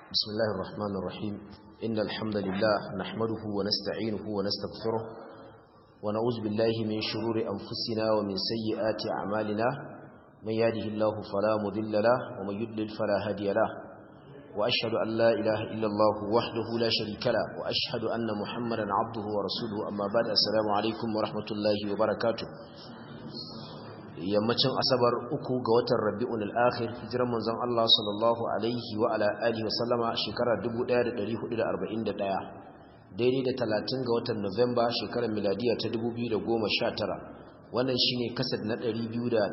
بسم الله الرحمن الرحيم إن الحمد لله نحمده ونستعينه ونستغفره ونعوذ بالله من شرور أنفسنا ومن سيئات أعمالنا من يهده الله فلا مضل له ومن يضلل فلا هادي له وأشهد أن لا إله إلا الله وحده لا شريك له وأشهد أن محمدا عبده ورسوله أما بعد السلام عليكم ورحمة الله وبركاته yammacin asabar uku ga watan rabi'un al-akhir hijiran manzon Allah sallallahu alaihi wa ala alihi wa sallama shekarar 1441 daidai da 30 ga watan Nuwamba shekarar miladiya ta 2019 wannan shine kasad na 234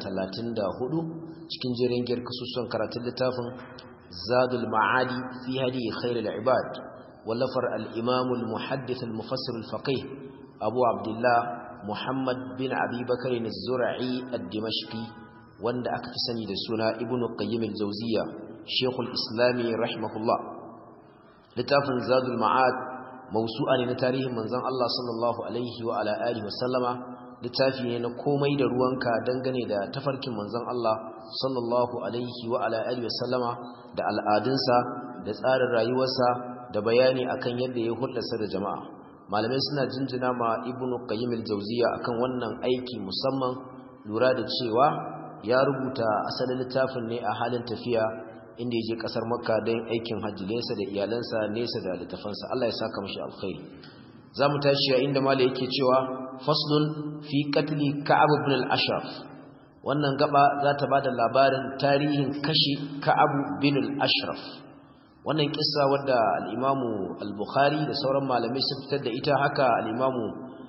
cikin jerin giyar kasusuwan karatun littafin Zadul Ma'adi fi hadi khairul ibad wallafar al-Imam al-Muhaddith al-Mufassir al-Faqih Abu Abdullah Muhammad bin Abi Bakar az-Zura'i ad-Dimashqi wanda aka fi sani da suna Ibn Qayyim al-Jawziyya Sheikhul Islami rahimahullah littafin Zadul Ma'ad mawsu'a ne na tarihin manzon Allah sallallahu alaihi wa ala alihi wa sallama littafi ne na komai da ruwanka dangane da tafarkin manzon Allah sallallahu alaihi wa ala alihi wa sallama da al'adunsa da tsarin rayuwarsa da bayani akan yadda ya hulɗarsa da jama'a malamai suna jinjina ma ibnu qayyim al-jawziya akan wannan aiki musamman lura da cewa ya rubuta asalin littafin ne a halin tafiya inda yaje kasar makka don aikin hajji nesa da iyalansa nesa da littafansa Allah ya saka mashi alkhairi zamu tashi a inda malai yake cewa faslun fi qatli ka'ab ibn al-ashraf wannan gaba za ta bada labarin tarihin kashi ka'ab bin al-ashraf wannan kissa wadda al-Imamu al-Bukhari da sauran malamai sun fitar da ita haka al-Imamu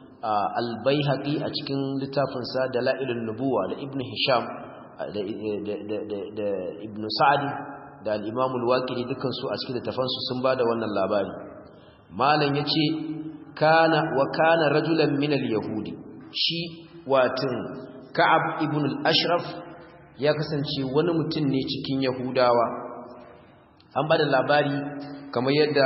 al-Baihaqi a cikin littafin sa Dalailun Nubuwa da Ibn Hisham da da Ibn Sa'd da al-Imamu al-Waqidi dukkan su a cikin littafan su sun bada wannan labari malam yace kana wa kana rajulan min al-yahudi shi watin Ka'ab ibn al-Ashraf ya kasance wani mutum ne cikin Yahudawa an bada labari kamar yadda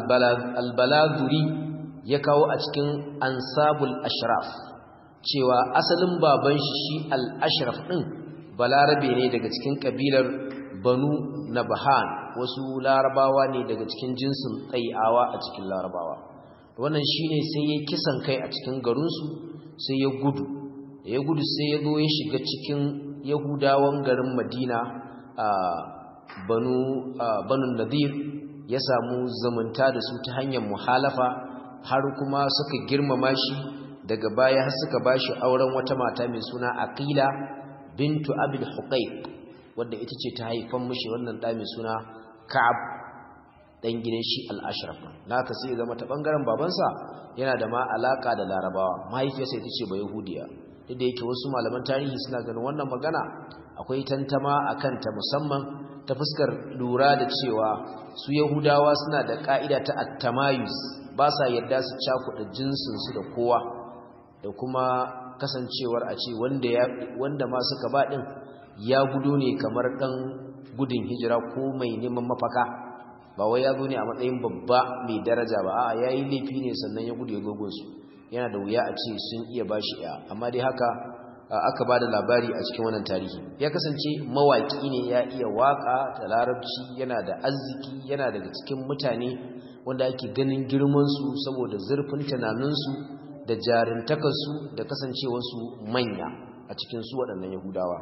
albalazuri ya kawo a cikin ansabul ashraf cewa asalin baban shi shi al-ashraf din balarabe ne daga cikin kabilar banu nabhan wasu larabawa ne daga cikin jinsin tsai'awa a cikin larabawa wannan shine sai ya kisan kai a cikin garinsu sai ya gudu ya gudu sai ya zo ya shiga cikin yahudawan garin madina a banu banu nadir ya samu zumunta da su ta hanyar muhalafa har kuma suka girmama shi daga baya har suka bashi auren wata mata mai suna aqila bintu abil huqayq wanda ita ce ta haifan mishi wannan da mai suna ka'ab dan gidan shi al-ashraf naka sai zama ta bangaren babansa yana da ma alaka da larabawa mahaifiyarsa ita ce ba yahudiya duk da yake wasu malaman tarihi suna ganin wannan magana akwai tantama akan ta musamman ta fuskar lura da cewa su yahudawa suna da ka'ida ta attamayus ba sa yadda su cakuɗa jinsinsu da kowa da kuma kasancewar a ce wanda, wanda ma suka ba ɗin ya gudu ne kamar ɗan gudun hijira ko mai neman mafaka ba wai ya zo ne a matsayin babba mai daraja ba a ya yi laifi ne sannan ya gudu ya gogonsu yana da wuya a ce sun iya ba shi ya amma dai haka aka ba da labari a cikin wannan tarihi ya kasance mawaƙi ne ya iya waƙa da larabci yana da arziki yana daga cikin mutane wanda ake ganin girmansu saboda zurfin tunaninsu da jarintakarsu da kasancewarsu manya a cikin su waɗannan yahudawa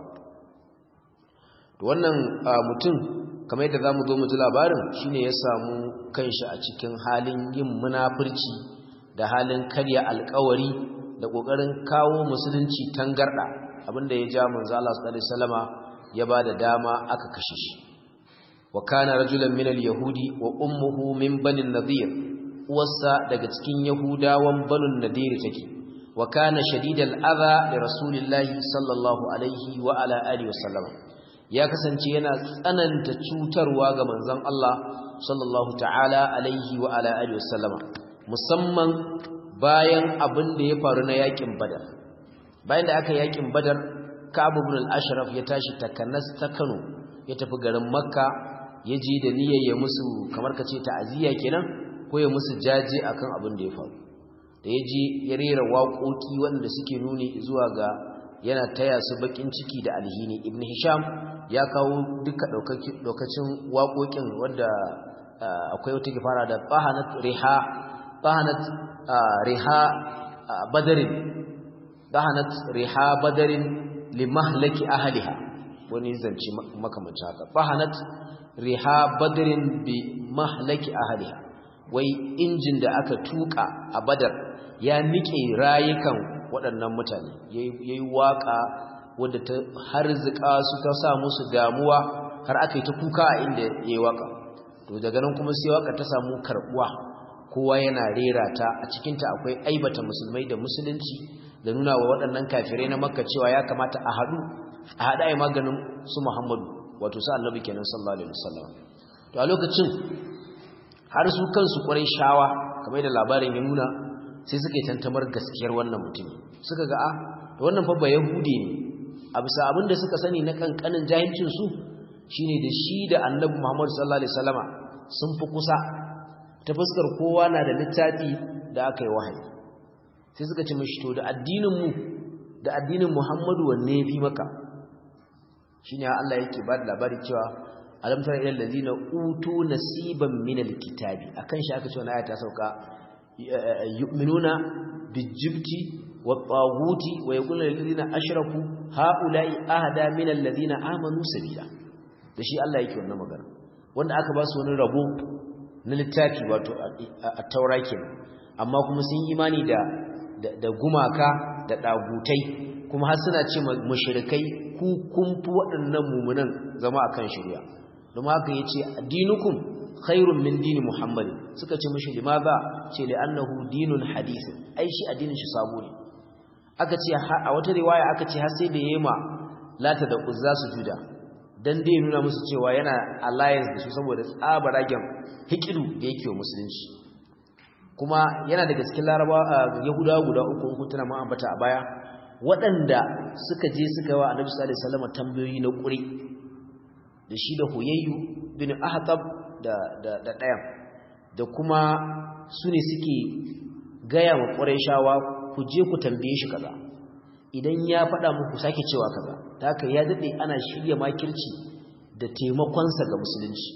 wannan mutum kamar yadda za mu zo mu ji labarin shine ya samu kanshi a cikin halin yin munafurci da halin karya alkawari da kokarin kawo musulunci tangarda abinda ya ja manzo Allah sallallahu alaihi wasallama ya bada dama aka kashe shi wa kana rajulan min al-yahudi wa ummuhu min bani nadir uwarsa daga cikin yahudawan banu nadir take wa kana shadidal adha li rasulillahi sallallahu alaihi wa ala alihi wasallama ya kasance yana tsananta cutarwa ga manzon Allah sallallahu ta'ala alaihi wa ala alihi wasallama musamman bayan abin da ya faru na yakin badar bayan da aka yakin badar ka'ab ibn al-ashraf ya tashi takanas ta Kano ya tafi garin makka ya ji da niyyar ya musu kamar kace ta'aziyya kenan ko ya musu jaje akan abin da ya faru da ya ji ya rera waƙoƙi wanda suke nuni zuwa ga yana taya su bakin ciki da alhini ibn hisham ya kawo duka daukacin waƙoƙin wanda akwai wata ke fara da bahanat riha bahanat riha badarin bahanat riha badarin limahlaki ahliha wani zance makamancin haka bahanat riha badarin bi mahlaki ahliha wai injin da aka tuka a badar ya nike rayukan waɗannan mutane yayi waka wadda ta harzika su ta sa musu damuwa har aka yi ta kuka a inda yayi waka to daga nan kuma sai waka ta samu karbuwa kowa yana rera ta a cikin ta akwai aibata musulmai da musulunci da nuna wa waɗannan kafirai na makka cewa ya kamata a haɗu a haɗa ai maganin su muhammadu wato su annabi kenan sallallahu alaihi wasallam to a lokacin har su kansu ƙwarai shawa kamar da labarin ya nuna sai suka yi tantamar gaskiyar wannan mutum suka ga a da wannan fa ba yahudi ne a bisa abin da suka sani na kankanin jahilcin su shine da shi da annabi muhammadu sallallahu alaihi wasallama sun fi kusa ta fuskar kowa na da littafi da aka yi wahayi sai suka ce mashi to da addininmu da addinin muhammadu wanne ya fi maka shi ne Allah yake ba da labari cewa alamtar ilal ladina utu nasiban minal kitabi akan shi aka ce wani ayata sauka yu'minuna bijibti wa taghuti wa yaqulu lil ladina ashraku haula'i ahada minal ladina amanu sabila da shi Allah yake wannan magana wanda aka ba su wani rabo na littafi wato a taura kenan amma kuma sun yi imani da da gumaka da dagutai kuma har suna ce mushrikai ku kun fi waɗannan mumunan zama akan shari'a don haka yace addinukum khairun min dini muhammad suka ce mishi limaza ce li annahu dinun hadith ai shi addinin shi sabo ne aka ce a wata riwaya aka ce har sai da yema lata da uzza su juda dan dai nuna musu cewa yana alliance da su saboda tsabaragen hikidu da yake wa musulunci kuma yana daga cikin laraba yahudawa guda uku kun tuna mun ambata a baya waɗanda suka je suka wa annabi sallallahu alaihi wasallam tambayoyi na ƙuri da shi da huyayyu bin ahtab da da da ɗayan da kuma su ne suke gaya wa ƙurayshawa ku je ku tambaye shi kaza idan ya faɗa muku sake cewa kaza ta haka ya daɗe ana shirya makirci da taimakonsa ga musulunci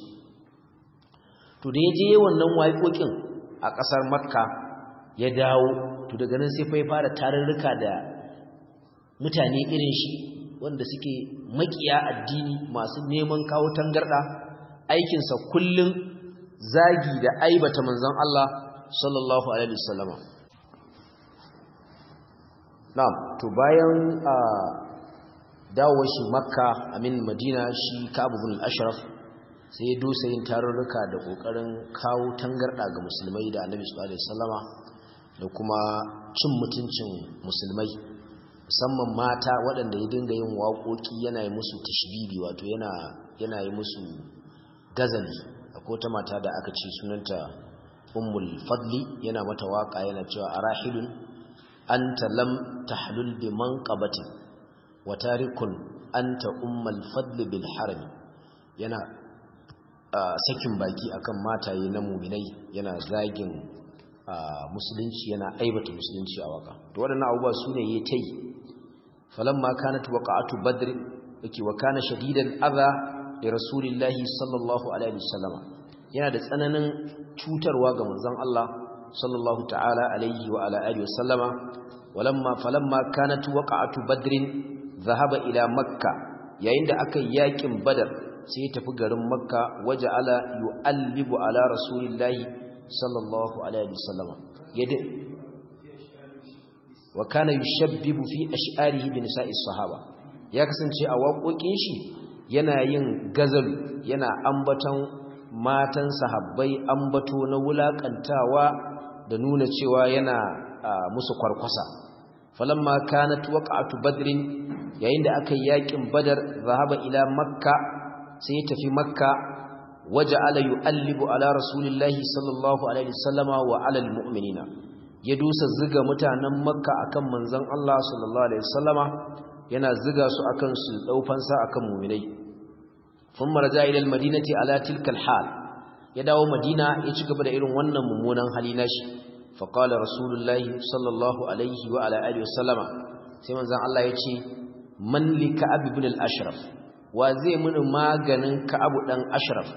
to da ya je wannan waƙoƙin a ƙasar makka ya dawo to daga nan sai fai fara tarurruka da mutane irin shi wanda suke makiya addini masu neman kawo tangarɗa aikinsa kullum zagi da aibata manzon Allah sallallahu alaihi wasallama na'am to bayan a dawo shi makka amin madina shi ka'ab ibn al-ashraf sai ya dosa yin tarurruka da kokarin kawo tangarda ga musulmai da annabi sallallahu alaihi wasallama da kuma cin mutuncin musulmai musamman mata waɗanda ya dinga yin waƙoƙi yana yi musu tashbibi wato yana yana yi musu gazali akwai wata mata da aka ce sunanta ummul fadli yana mata waka yana cewa arahilun anta lam tahlul bi manqabatin wa tarikun anta ummul fadli bil harami yana sakin baki akan mataye na muminai yana zagin musulunci yana aibata musulunci a waka to waɗannan abubuwa su ne ya tai falamma kanat waqa'atu badr yake wa kana shadidan adha li rasulillahi sallallahu alaihi wasallam yana da tsananin cutarwa ga manzon Allah sallallahu ta'ala alaihi wa ala alihi wasallama walamma falamma kanat waqa'atu badr dhahaba ila makka yayin da aka yakin badar sai ya tafi garin makka waja'ala yu'allibu ala rasulillahi sallallahu alaihi wasallama yadda wa kana yushabbibu fi ash'arihi bi nisa'i sahaba ya kasance a waƙoƙin shi yana yin gazal yana ambaton matan sahabbai ambato na wulakantawa da nuna cewa yana musu kwarkwasa falamma kanat waqa'atu badrin yayin da aka yakin badar zahaba ila makka sai ya tafi makka waja'ala yu'allibu ala rasulillahi sallallahu alaihi wasallama wa ala almu'minina ya dusa ziga mutanen makka akan manzon Allah sallallahu alaihi wasallama yana ziga su akan su daufansa akan mu'minai ثم رجع إلى المدينة على تلك الحال يدعو مدينة يتكب دا إلن ونن ممونا حليناش فقال رسول الله صلى الله عليه وعلى آله وسلم سيما زان الله يتي من لكعب بن الأشرف وزي من ما غنن كعب دن أشرف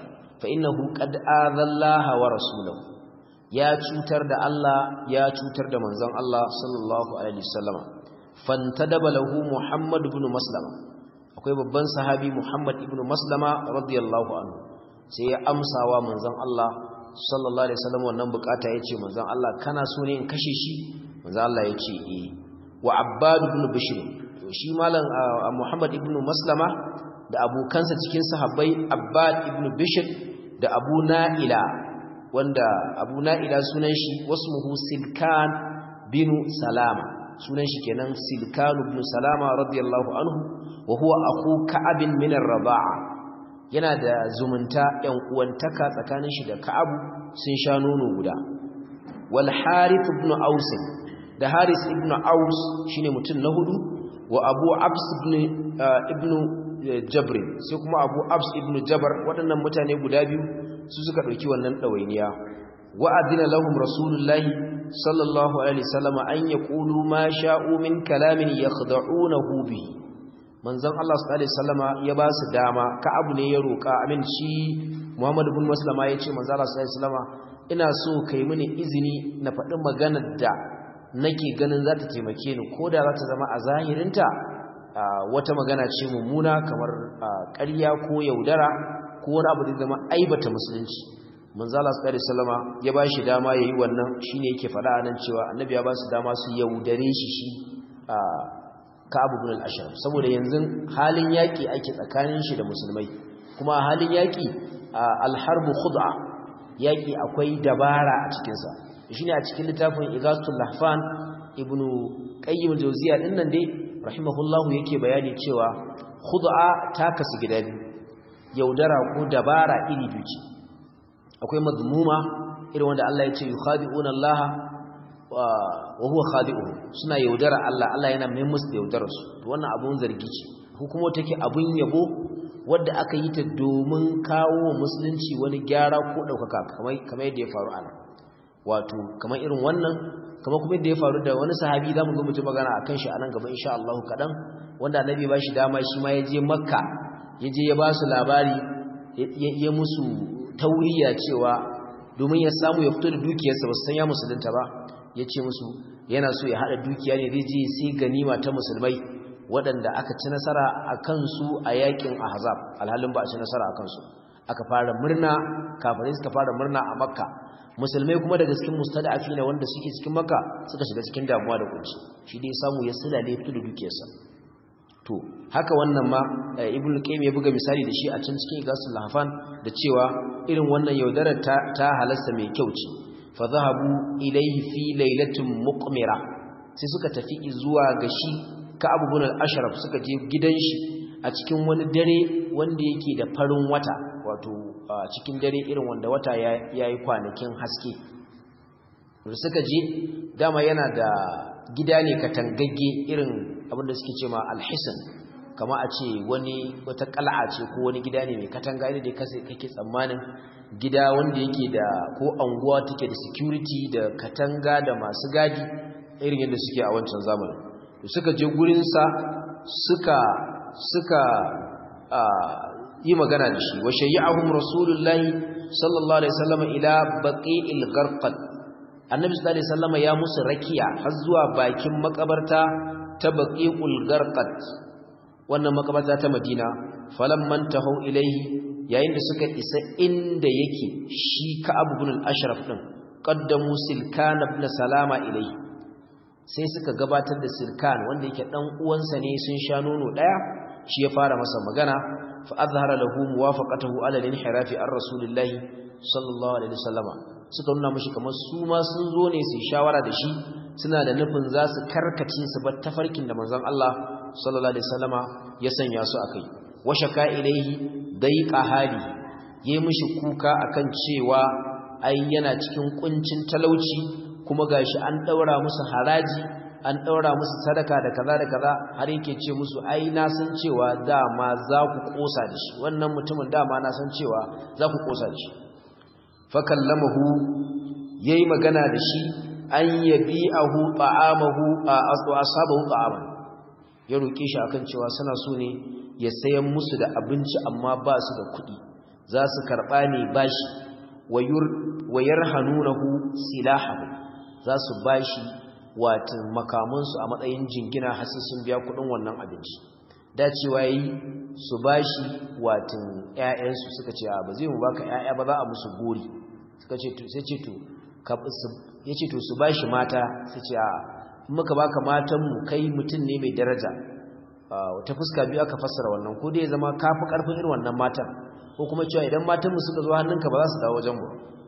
fa innahu qad azallaha wa rasulahu ya cutar da Allah ya cutar da manzon Allah sallallahu alaihi wasallama fantadaba lahu Muhammad ibn Maslama akwai babban sahabi Muhammad ibn Maslama radiyallahu anhu sai ya amsawa manzon Allah sallallahu alaihi wasallam wannan bukata yace manzon Allah kana so ne in kashe shi manzon Allah yace eh wa Abbad ibn Bishr to shi malam Muhammad ibn Maslama da abokansa cikin sahabbai Abbad ibn Bishr da Abu Na'ila wanda Abu Na'ila sunan shi wasmuhu Silkan bin Salama sunan shi kenan Silkan ibn Salama radiyallahu anhu wa huwa akhu Ka'ab min ar-Raba'a yana da zumunta ‘yan uwantaka tsakanin shi da ka'abu sun sha nono guda wal harith ibn aus da haris ibn aus shine mutum na hudu wa abu abs ibn ibn jabr sai kuma abu abs ibn jabar waɗannan mutane guda biyu su suka ɗauki wannan ɗawainiya wa adina lahum rasulullahi sallallahu alaihi wasallam an yaqulu ma sha'u min kalamin yakhda'unahu bihi manzon Allah sallallahu alaihi wasallama ya ba su dama ka abu ne ya roka amin shi Muhammad ibn Maslama yace manzon Allah sallallahu alaihi wasallama ina so kai mini izini na faɗi maganar da nake ganin za ta taimake ni koda za ta zama a zahirinta wata magana ce mummuna kamar ƙarya ko yaudara ko wani abu da zama aibata musulunci manzon Allah sallallahu alaihi wasallama ya ba shi dama yayi wannan shine yake faɗa anan cewa annabi ya ba su dama su yaudare shi shi Ka'ab ibn al-Ashraf saboda yanzu halin yaki ake tsakanin shi da musulmai kuma halin yaki al-harbu khud'a yaki akwai dabara a cikin sa shine a cikin littafin Igatul Lahfan ibn Qayyim al-Jawziyya din nan dai rahimahullahu yake bayani cewa khud'a ta kasu gida biyu yaudara ko dabara iri biyu ce akwai mazmuma irin wanda Allah ya ce yukhadi'una Allah wa huwa khadi'uhu suna yaudara Allah Allah yana mai musu da yaudarar su to wannan abun zargi ce hukumo take abun yabo wanda aka yi ta domin kawo musulunci wani gyara ko daukaka kamar kamar yadda ya faru ana wato kamar irin wannan kamar kuma yadda ya faru da wani sahabi zamu ga mutum magana akan shi anan gaba insha Allah kadan wanda annabi ba shi dama shi ma ya je makka ya je ya ba su labari ya musu tauriya cewa domin ya samu ya fito da dukiyarsa ba su san ya musulunta ba ya ce musu yana so ya haɗa dukiya ne zai je sai ganima ta musulmai waɗanda aka ci nasara a kansu a yakin ahzab alhalin ba a ci nasara a kansu aka fara murna kafirai suka fara murna a makka musulmai kuma daga cikin mustada'afi na wanda suke cikin makka suka shiga cikin damuwa da kunci shi dai samu ya sulale fito da dukiyarsa to haka wannan ma ibnu qayyim ya buga misali da shi a can cikin igasul lahfan da cewa irin wannan yaudarar ta, ta halasta mai kyau ce fa zahabu ilayhi fi lailatin muqmira sai suka tafi zuwa ga shi ka'ab ibn al-ashraf suka je gidan shi a cikin wani dare wanda yake da farin wata wato cikin dare irin wanda wata yayi kwanakin haske da suka je dama yana da gida ne katangagge irin abinda suke ce ma alhisan kama a ce wani wata kal'a ce ko wani gida ne mai katanga ne da kake tsammanin gida wanda yake da ko anguwa take da security da katanga da masu gadi irin yadda suke a wancan zamanin suka je gurinsa suka suka yi magana da shi wa shayya'ahum rasulullahi sallallahu alaihi wasallam ila baqi'il gharqad annabi sallallahu alaihi wasallam ya musu rakiya har zuwa bakin makabarta ta baqi'ul gharqad wannan makabarta ta Madina falamman tahu ilaihi yayin da suka isa inda yake shi Ka'ab ibn al-Ashraf din qaddamu Silkan ibn Salama ilaihi sai suka gabatar da Silkan wanda yake dan uwansa ne sun sha nono daya shi ya fara masa magana fa azhara lahu muwafaqatahu ala al-inhirafi ar-rasulillahi sallallahu alaihi wasallama suka nuna mashi kamar su ma sun zo ne su shawara da shi suna da nufin za su karkace su bar tafarkin da manzon Allah sallallahu alaihi wasallama ya sanya su akai wa shaka ilaihi daiqa hali yayi mishi kuka akan cewa ai yana cikin kuncin talauci kuma gashi an daura musu haraji an daura musu sadaka da kaza da kaza har yake ce musu ai na san cewa dama za ku kosa da shi wannan mutumin dama na san cewa za ku kosa da shi fakallamahu yayi magana da shi an yabi'ahu ta'amahu a ashabahu ta'aman ya roke shi akan cewa suna so ne ya sayan musu da abinci amma ba su da kuɗi za su karɓa ne bashi wa yarhanunahu silahahu za su bashi watan makamansu a matsayin jingina har sun biya kuɗin wannan abinci dacewa yi su bashi watan ƴaƴansu suka ce ba zai mu baka ƴaƴa ba za a musu gori suka ce to sai ce to ya ce to su bashi mata su ce a muka baka matanmu kai mutum ne mai daraja ta fuska biyu aka fassara wannan ko dai zama kafi karfin irin wannan matan ko kuma cewa idan matanmu suka zo hannunka ba za su dawo wajen mu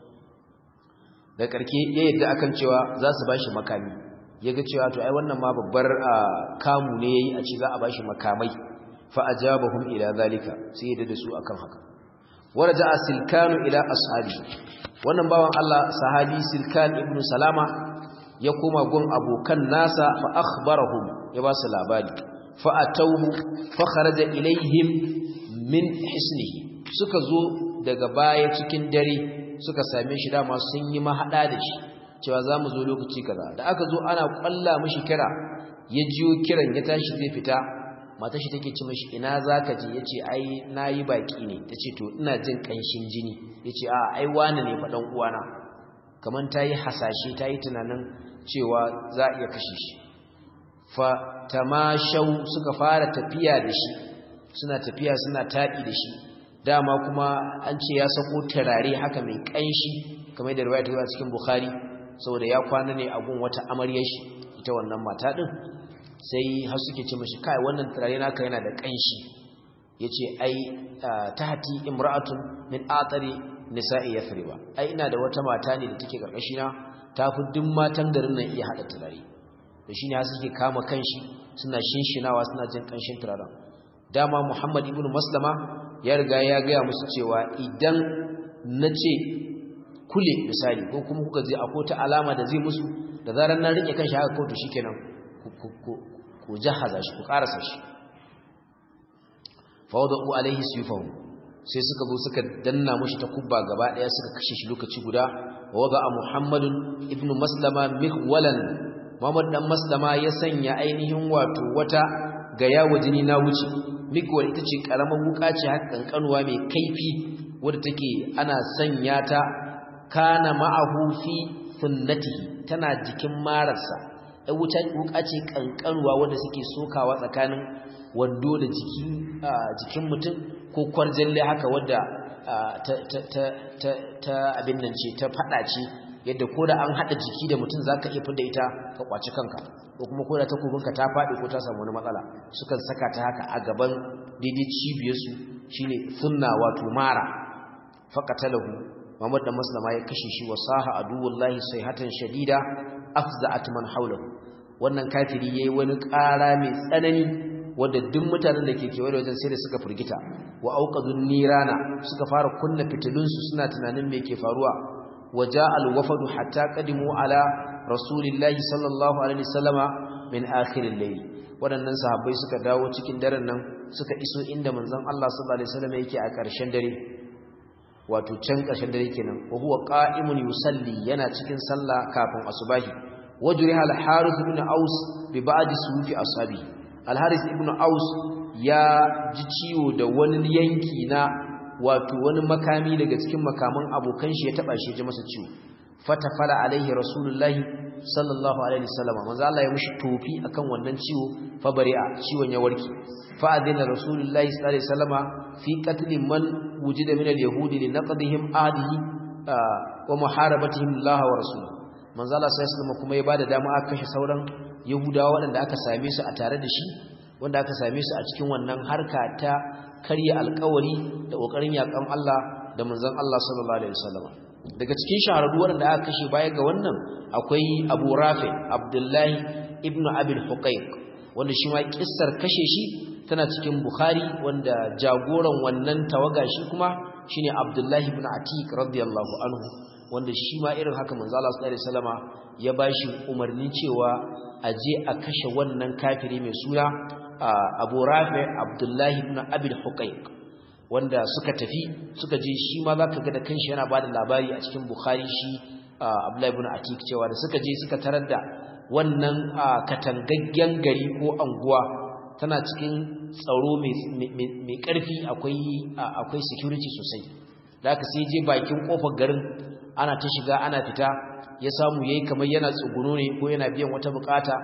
da karke ya yadda akan cewa za su bashi makami ya ga cewa to ai wannan ma babbar kamu ne yayi a ce za a bashi makamai fa ajabahum ila zalika sai yadda da su akan haka waraja silkanu ila ashabi wannan bawan Allah sahabi silkan ibnu salama ya koma gun abokan nasa fa akhbarahum ya ba su labari fa atawhu fa kharaja ilaihim min hisnihi suka zo daga baya cikin dare suka same shi dama sun yi mahada da shi cewa za mu zo lokaci kaza da aka zo ana kwalla mishi kira ya jiyo kiran ya tashi zai fita matar shi take ce mishi ina zaka je yace ai nayi baki ne tace to ina jin kanshin jini yace a ai wani ne fa dan uwana kaman tayi hasashe tayi tunanin cewa za iya kashe shi fa tamashau suka fara tafiya da shi suna tafiya suna taɗi da shi dama kuma an ce ya sako turare haka mai kanshi kamar da riwaya ta zuwa cikin bukhari saboda ya kwana ne a gun wata amaryar shi ita wannan mata din sai har suke ce mashi kai wannan turare naka yana da kanshi yace ai tahti imra'atun min atari nisa'i yafriba ai ina da wata mata ne da take karkashi na tafi duk matan garin nan iya hada turare to shine har suke kama kanshi suna shinshinawa suna jin kanshin turaren dama Muhammad ibn Maslama ya riga ya ga musu cewa idan nace kule misali ko kuma kuka je akwai ta alama da zai musu da zarar na rike kanshi haka kawai to shikenan ku jahaza shi ku karasa shi fawadu alaihi suyufahu sai suka zo suka danna mushi ta kubba gaba daya suka kashe shi lokaci guda wa wada muhammadun ibnu maslama mihwalan muhammad dan maslama ya sanya ainihin wato wata ga yawo jini na wuce mihwal ita ce karamar wuka ce haka kankanuwa mai kaifi wadda take ana sanya ta kana ma'ahu fi sunnatihi tana jikin mararsa ai wuta wuka ce kankanuwa wanda suke sokawa tsakanin wando da jiki jikin mutum ko kwarjalle haka wadda ta ta ta ta abin nan ce ta fada ce yadda ko da an hada jiki da mutum zaka iya fidda ita ka kwaci kanka ko kuma ko da takobinka ta fadi ko ta samu wani matsala sukan saka ta haka a gaban daidai cibiyarsu shine sunna wato mara faqatalahu Muhammad da Maslama ya kashe shi wa saha aduwullahi sayhatan shadida afza'at man hawlahu wannan kafiri yayi wani ƙara mai tsanani wanda duk mutanen da ke kewaye da wajen sai da suka furgita wa auqadun nirana suka fara kunna fitilun su suna tunanin me ke faruwa waja alwafadu hatta qadimu ala rasulillahi sallallahu alaihi wasallama min akhiril layl wadannan sahabbai suka dawo cikin daren nan suka iso inda manzon Allah sallallahu alaihi wasallam yake a ƙarshen dare wato can ƙarshen dare kenan wa huwa qa'imun yusalli yana cikin sallah kafin asubahi wajriha al-harith ibn aus bi ba'd sufi ashabi al-harith ibn aus ya ji ciwo da wani yanki na wato wani makami daga cikin makaman abokan shi ya taba shi ya ji masa ciwo fatafala alaihi rasulullahi sallallahu alaihi wasallam manzo Allah ya mushi tofi akan wannan ciwo fa bari'a ciwon ya warke fa adina rasulullahi sallallahu alaihi wasallama fi qatl man wujida min al-yahudi li naqdihim ahdihi wa muharabatihim Allah wa rasuluhu manzo Allah sallallahu alaihi wasallam kuma ya bada dama aka kashe sauran yahudawa waɗanda aka same su a tare da shi wanda aka same su a cikin wannan harka ta karya alƙawari da ƙoƙarin yaƙan Allah da manzon Allah sallallahu alaihi wasallam daga cikin shahararru waɗanda aka kashe baya ga wannan akwai Abu Rafi Abdullahi ibn Abi al-Huqayq wanda shi ma kissar kashe shi tana cikin Bukhari wanda jagoran wannan tawaga shi kuma shine Abdullahi ibn Atiq radiyallahu anhu wanda shi ma irin haka manzo Allah sallallahu alaihi wasallama ya bashi umarni cewa a je a kashe wannan kafiri mai suna Abu Rafi Abdullahi ibn Abi al-Huqayq wanda suka tafi suka je shi ma zaka ga da kanshi yana bada labari a cikin Bukhari shi Abdullahi ibn Atiq cewa da suka je suka tarar da wannan katangaggen gari ko anguwa tana cikin tsaro mai ƙarfi akwai akwai security sosai da aka sai je bakin kofar garin ana ta shiga ana fita ya samu yayi kamar yana tsuguno ne ko yana biyan wata bukata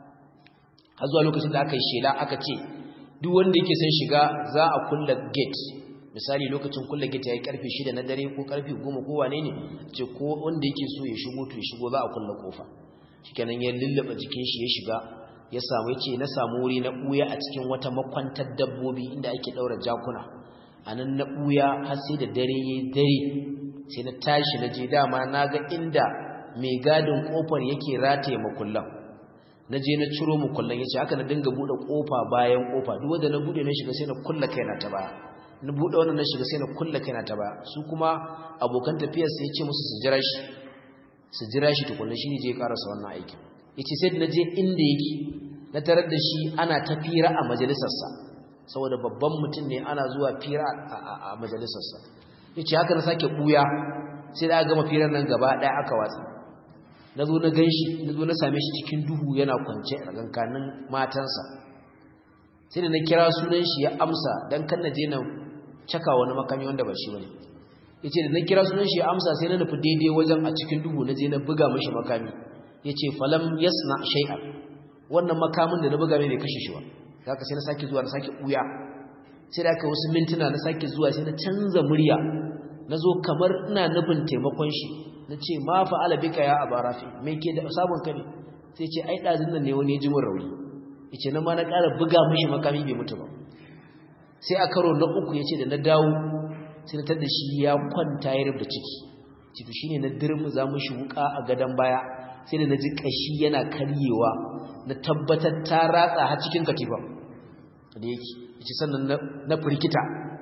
har zuwa lokacin da aka yi shela aka ce duk wanda yake son shiga za a kulla gate misali lokacin kulla gate yayi karfe 6 na dare ko karfe 10 ko wane ne ce ko wanda yake so ya shigo to ya shigo za a kulla kofa shikenan ya lullaba jikin shi ya shiga ya samu yace na samu wuri na buya a cikin wata makwantar dabbobi inda ake daura jakuna anan na buya har sai da dare yayi dare sai na tashi na je dama naga inda mai gadin kofar yake rataye makullan na je na ciro makullan yace haka na dinga bude kofa bayan kofa duk wanda na bude na shiga sai na kulla kaina ta baya na bude wannan na shiga sai na kulla kaina ta baya su kuma abokan tafiyar sai yace musu su jira shi su jira shi tukunna shi ne je karasa wannan aikin yace sai na je inda yake na tarar da shi ana ta fira a majalisarsa saboda babban mutum ne ana zuwa fira a majalisarsa yace haka na sake buya sai da gama firar nan gaba daya aka watsa na zo na ganshi na zo na same shi cikin duhu yana kwance a gankanin matansa sai da na kira sunan shi ya amsa dan kan na je na caka wani makami wanda ba shi bane yace da na kira sunan shi ya amsa sai na nufi daidai wajen a cikin duhu na je na buga mishi makami yace falam yasna shay'an wannan makamin da na buga mai bai kashe shi ba haka sai na sake zuwa na sake buya sai da aka wasu mintuna na sake zuwa sai na canza murya na zo kamar ina nufin taimakon shi na ce ma fa'ala bika ya abarafi mai ke da sabon ka ne sai ce ai ɗazin nan ne wani ya ji min rauni yace nan ma na ƙara buga mishi makami bai mutu ba sai a karo na uku yace da na dawo sai na tada shi ya kwanta ya rubuta ciki ciki shine na dirmu za mu shi wuka a gadon baya sai da na ji kashi yana karyewa na tabbatar ta ratsa har cikin katifa da yake yace sannan na firkita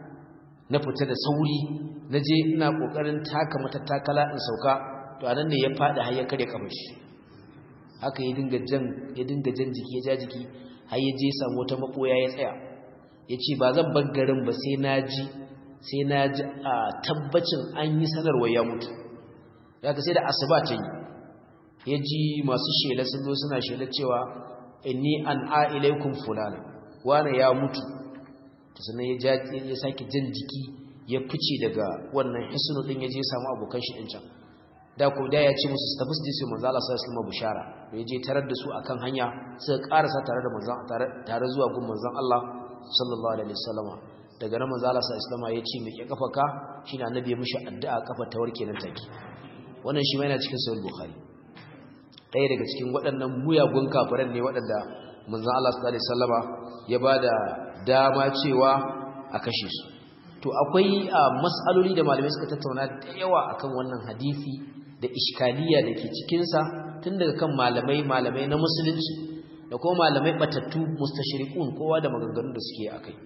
na fita da sauri na je ina kokarin taka mata takala in sauka to anan ne ya fadi har ya kare kafar shi haka ya dinga jan ya dinga jan jiki ya ja jiki har ya je samu wata makoya ya tsaya yace ba zan bar garin ba sai na ji sai na ji a tabbacin an yi sanarwa ya mutu daga sai da asuba ta yi ya ji masu shela sun zo suna shela cewa inni an a ilaikum fulana wane ya mutu to sannan ya ya sake jan jiki ya fice daga wannan hisnu din ya je samu abokan shi din can da ko da ya ce musu su tafi su je manzo Allah sallallahu alaihi wasallam bishara ya je tarar da su akan hanya suka karasa tare da manzon tare zuwa gun manzon Allah sallallahu alaihi wasallam daga nan manzo Allah sallallahu alaihi wasallam ya ce mike kafaka shine annabi ya mishi addu'a kafa ta warke nan take wannan shi ma yana cikin sahih bukhari ɗaya daga cikin waɗannan muyagun kafiran ne waɗanda manzo Allah sallallahu alaihi wasallama ya bada dama cewa a kashe su to akwai mas'aloli da malamai suka tattauna da yawa akan wannan hadisi da iskaliya da ke cikin sa tun daga kan malamai malamai na musulunci da kuma malamai batattu mustashriqun kowa da maganganun da suke akai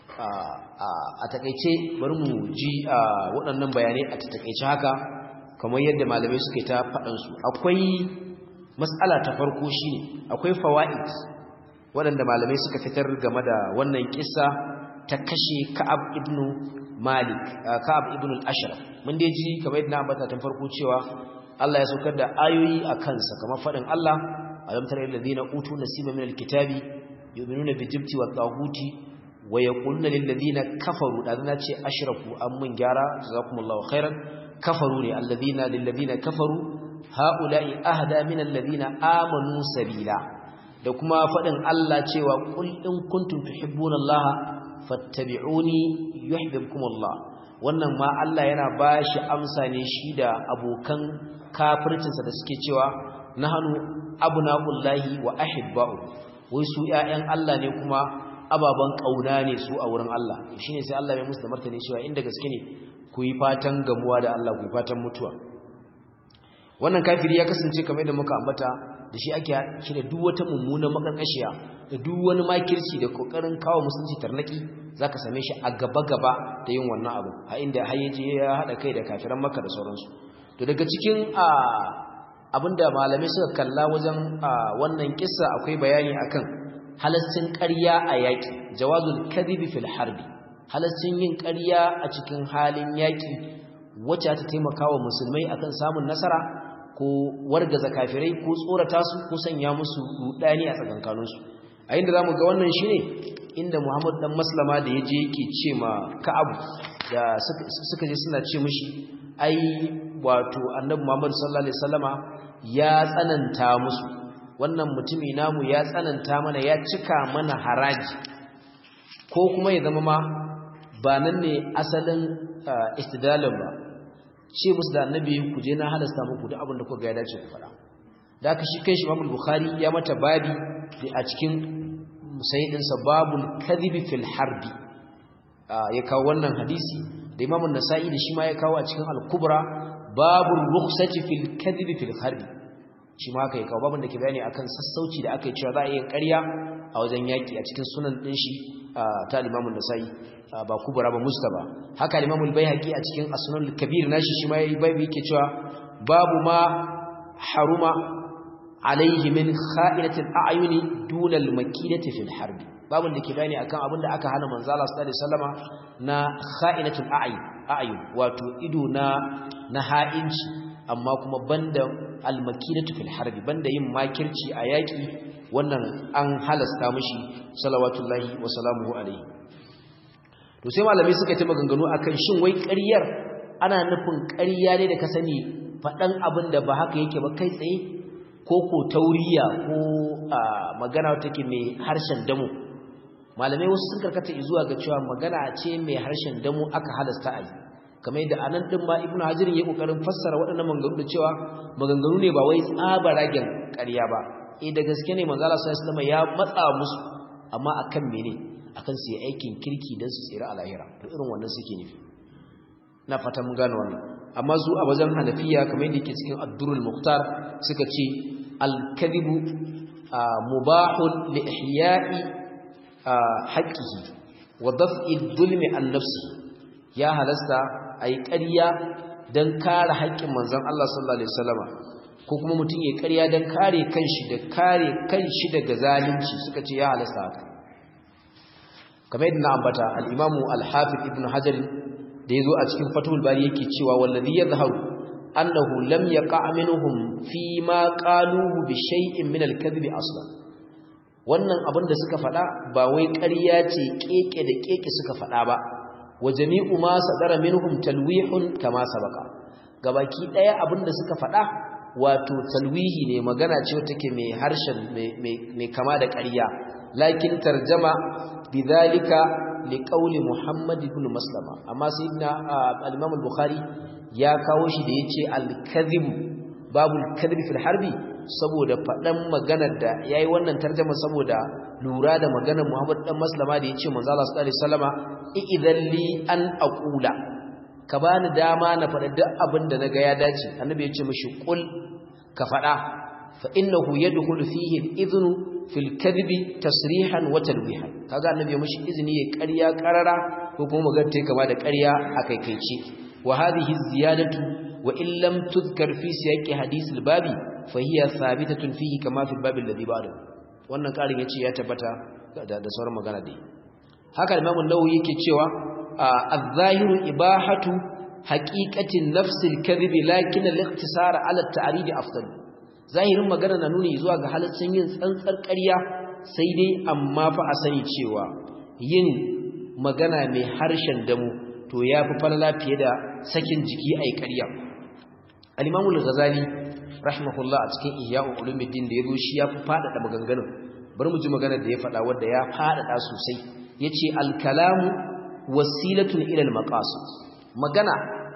a takaice bari mu ji waɗannan bayanai a takaice haka kamar yadda malamai suke ta faɗansu akwai matsala ta farko shine akwai fawaid waɗanda malamai suka fitar game da wannan kissa ta kashe Ka'ab ibn Malik Ka'ab ibn al-Ashraf mun dai ji kamar yadda na ambata tun farko cewa Allah ya saukar da ayoyi a kansa kamar faɗin Allah alam tara alladhina utu nasiba min al-kitabi yu'minuna bi jibti wa taghuti wa yaquluna lil ladina kafaru da na ce ashraku an mun gyara jazakumullahu khairan kafaru ne alladhina lil ladina kafaru haula'i ahda min alladhina amanu sabila da kuma fadin Allah cewa qul in kuntum tuhibbuna Allah fattabi'uni yuhibbukum Allah wannan ma Allah yana bashi amsa ne shi da abokan kafircinsa da suke cewa nahnu abna'ullahi wa ahibba'u wai su ƴaƴan Allah ne kuma ababan kauna ne su a wurin Allah shine sai Allah ya musu da martani cewa inda gaske ne ku yi fatan gamuwa da Allah ku yi fatan mutuwa wannan kafiri ya kasance kamar da muka ambata da shi ake kira duk wata mummunan makarkashiya da duk wani makirci da kokarin kawo musulunci tarnaki zaka same shi a gaba gaba da yin wannan abu a inda hayyaje ya hada kai da kafiran Makka da sauransu to daga cikin abinda malamai suka kalla wajen wannan kissa akwai bayani akan halascin ƙarya a yaƙi jawazul kadhibi fil harbi halascin yin ƙarya a cikin halin yaƙi wacce ta taimaka wa musulmai akan samun nasara ko wargaza kafirai ko tsorata su ko sanya musu rudani a tsakankaninsu a inda zamu ga wannan shine inda Muhammad dan Maslama da yaje yake ce ma Ka'ab da suka je suna ce mishi ai wato annabi Muhammad sallallahu alaihi wasallama ya tsananta musu wannan mutumi namu ya tsananta mana ya cika mana haraji ko kuma ya zama ma ba nan ne asalin istidalin ba ce musu da annabi ku je na halasta muku da abin da kuka ga ya dace ku faɗa da aka shi kai shi Imam Bukhari ya mata babi a cikin musayyidinsa babul kadhibi fil harbi ya kawo wannan hadisi da Imam Nasa'i da shi ma ya kawo a cikin Al-Kubra babul rukhsati fil kadhibi fil harbi shi ma haka ya kawo babin da ke bayani akan sassauci da aka yi cewa za a yi ƙarya a wajen yaki a cikin sunan din shi ta Imam Nasa'i ba Kubra ba Mustaba haka Imam Al-Baihaqi a cikin As-Sunan Al-Kabir nashi shi ma yayi babi yake cewa babu ma haruma alaihi min kha'inatil a'yuni duna al-makinati fil harbi babun da ke bayani akan abin da aka hana manzo Allah sallallahu alaihi wasallama na kha'inatul a'yun a'yun wato ido na na ha'inci amma kuma banda al-makinatu fil harbi banda yin makirci a yaki wannan an halasta mishi salawatullahi wa salamuhu alaihi to sai malamai suka ta maganganu akan shin wai ƙaryar ana nufin ƙarya ne da ka sani faɗan abin da ba haka yake ba kai tsaye ko ko tauriya ko magana take mai harshen damu malamai wasu sun karkata zuwa ga cewa magana ce mai harshen damu aka halasta a yi kamar yadda anan din ma ibnu hajirin ya kokarin fassara waɗannan maganganu da cewa maganganu ne ba wai tsaba ragen ƙarya ba eh da gaske ne manzo Allah sallallahu alaihi ya matsa musu amma akan mene akan su yi aikin kirki dan su tsira a lahira to irin wannan suke nufi na fata mun gane wannan amma su a wajen hanafiya kamar yadda yake cikin ad-durrul muhtar suka ce al-kadhibu mubahun li ihya'i haqqihi wa daf'i dhulmi an nafsi ya halasta ayi ƙarya dan kare haƙƙin manzon Allah sallallahu alaihi wasallama ko kuma mutum ya ƙarya dan kare kanshi da kare kanshi daga zalunci suka ce ya halasta haka kamar yadda na ambata al-Imam al-Hafiz Ibn Hajar da yazo a cikin Fathul Bari yake cewa wallazi yadhharu annahu lam yaqa' minhum fi ma qaluhu bi shay'in min al-kadhib aslan wannan abin da suka faɗa ba wai ƙarya ce keke da keke suka faɗa ba wa jami'u ma sadara minhum talwihun kama sabaka gabaki daya abin da suka faɗa wato talwihi ne magana ce take mai harshen mai kama da ƙarya lakin tarjama bidhalika liqauli Muhammad ibn Maslama amma sayyidina al-Imam al-Bukhari ya kawo shi da yace al-kadhib babul kadhib fil harbi saboda fadan maganar da yayi wannan tarjuma saboda lura da maganar Muhammad dan Maslama da yace manzo Allah sallallahu alaihi wasallama idan li an aqula ka bani dama na faɗa duk abin da naga ya dace annabi yace mishi qul ka faɗa fa innahu yadkhulu fihi al-idhnu fil kadhibi tasrihan wa talwihan kaga annabi ya mishi izini ya ƙarya ƙarara ko kuma magana ta kama da ƙarya a kaikaice wa hadhihi ziyadatu wa in lam tudhkar fi siyaqi hadith al-babi fa hiya thabitatun fihi kama fi al-bab alladhi ba'da wannan ƙarin yace ya tabbata da, da sauran magana dai haka Imam an-Nawawi yake cewa az-zahiru ibahatu haqiqatin nafs al-kadhib lakin al-ikhtisar ala at-ta'rid afdal zahirin magana na nuni zuwa ga halaccin yin tsantsar ƙarya sai dai amma fa a sani cewa yin magana mai harshen damu to ya fi falala fiye da sakin jiki a yi ƙarya al-imamul ghazali rahimahullah a cikin ihya'u ulumuddin da yazo shi ya fi faɗaɗa maganganun bari mu ji maganar da ya faɗa wanda ya faɗaɗa sosai yace al-kalamu wasilatun ila al-maqasid magana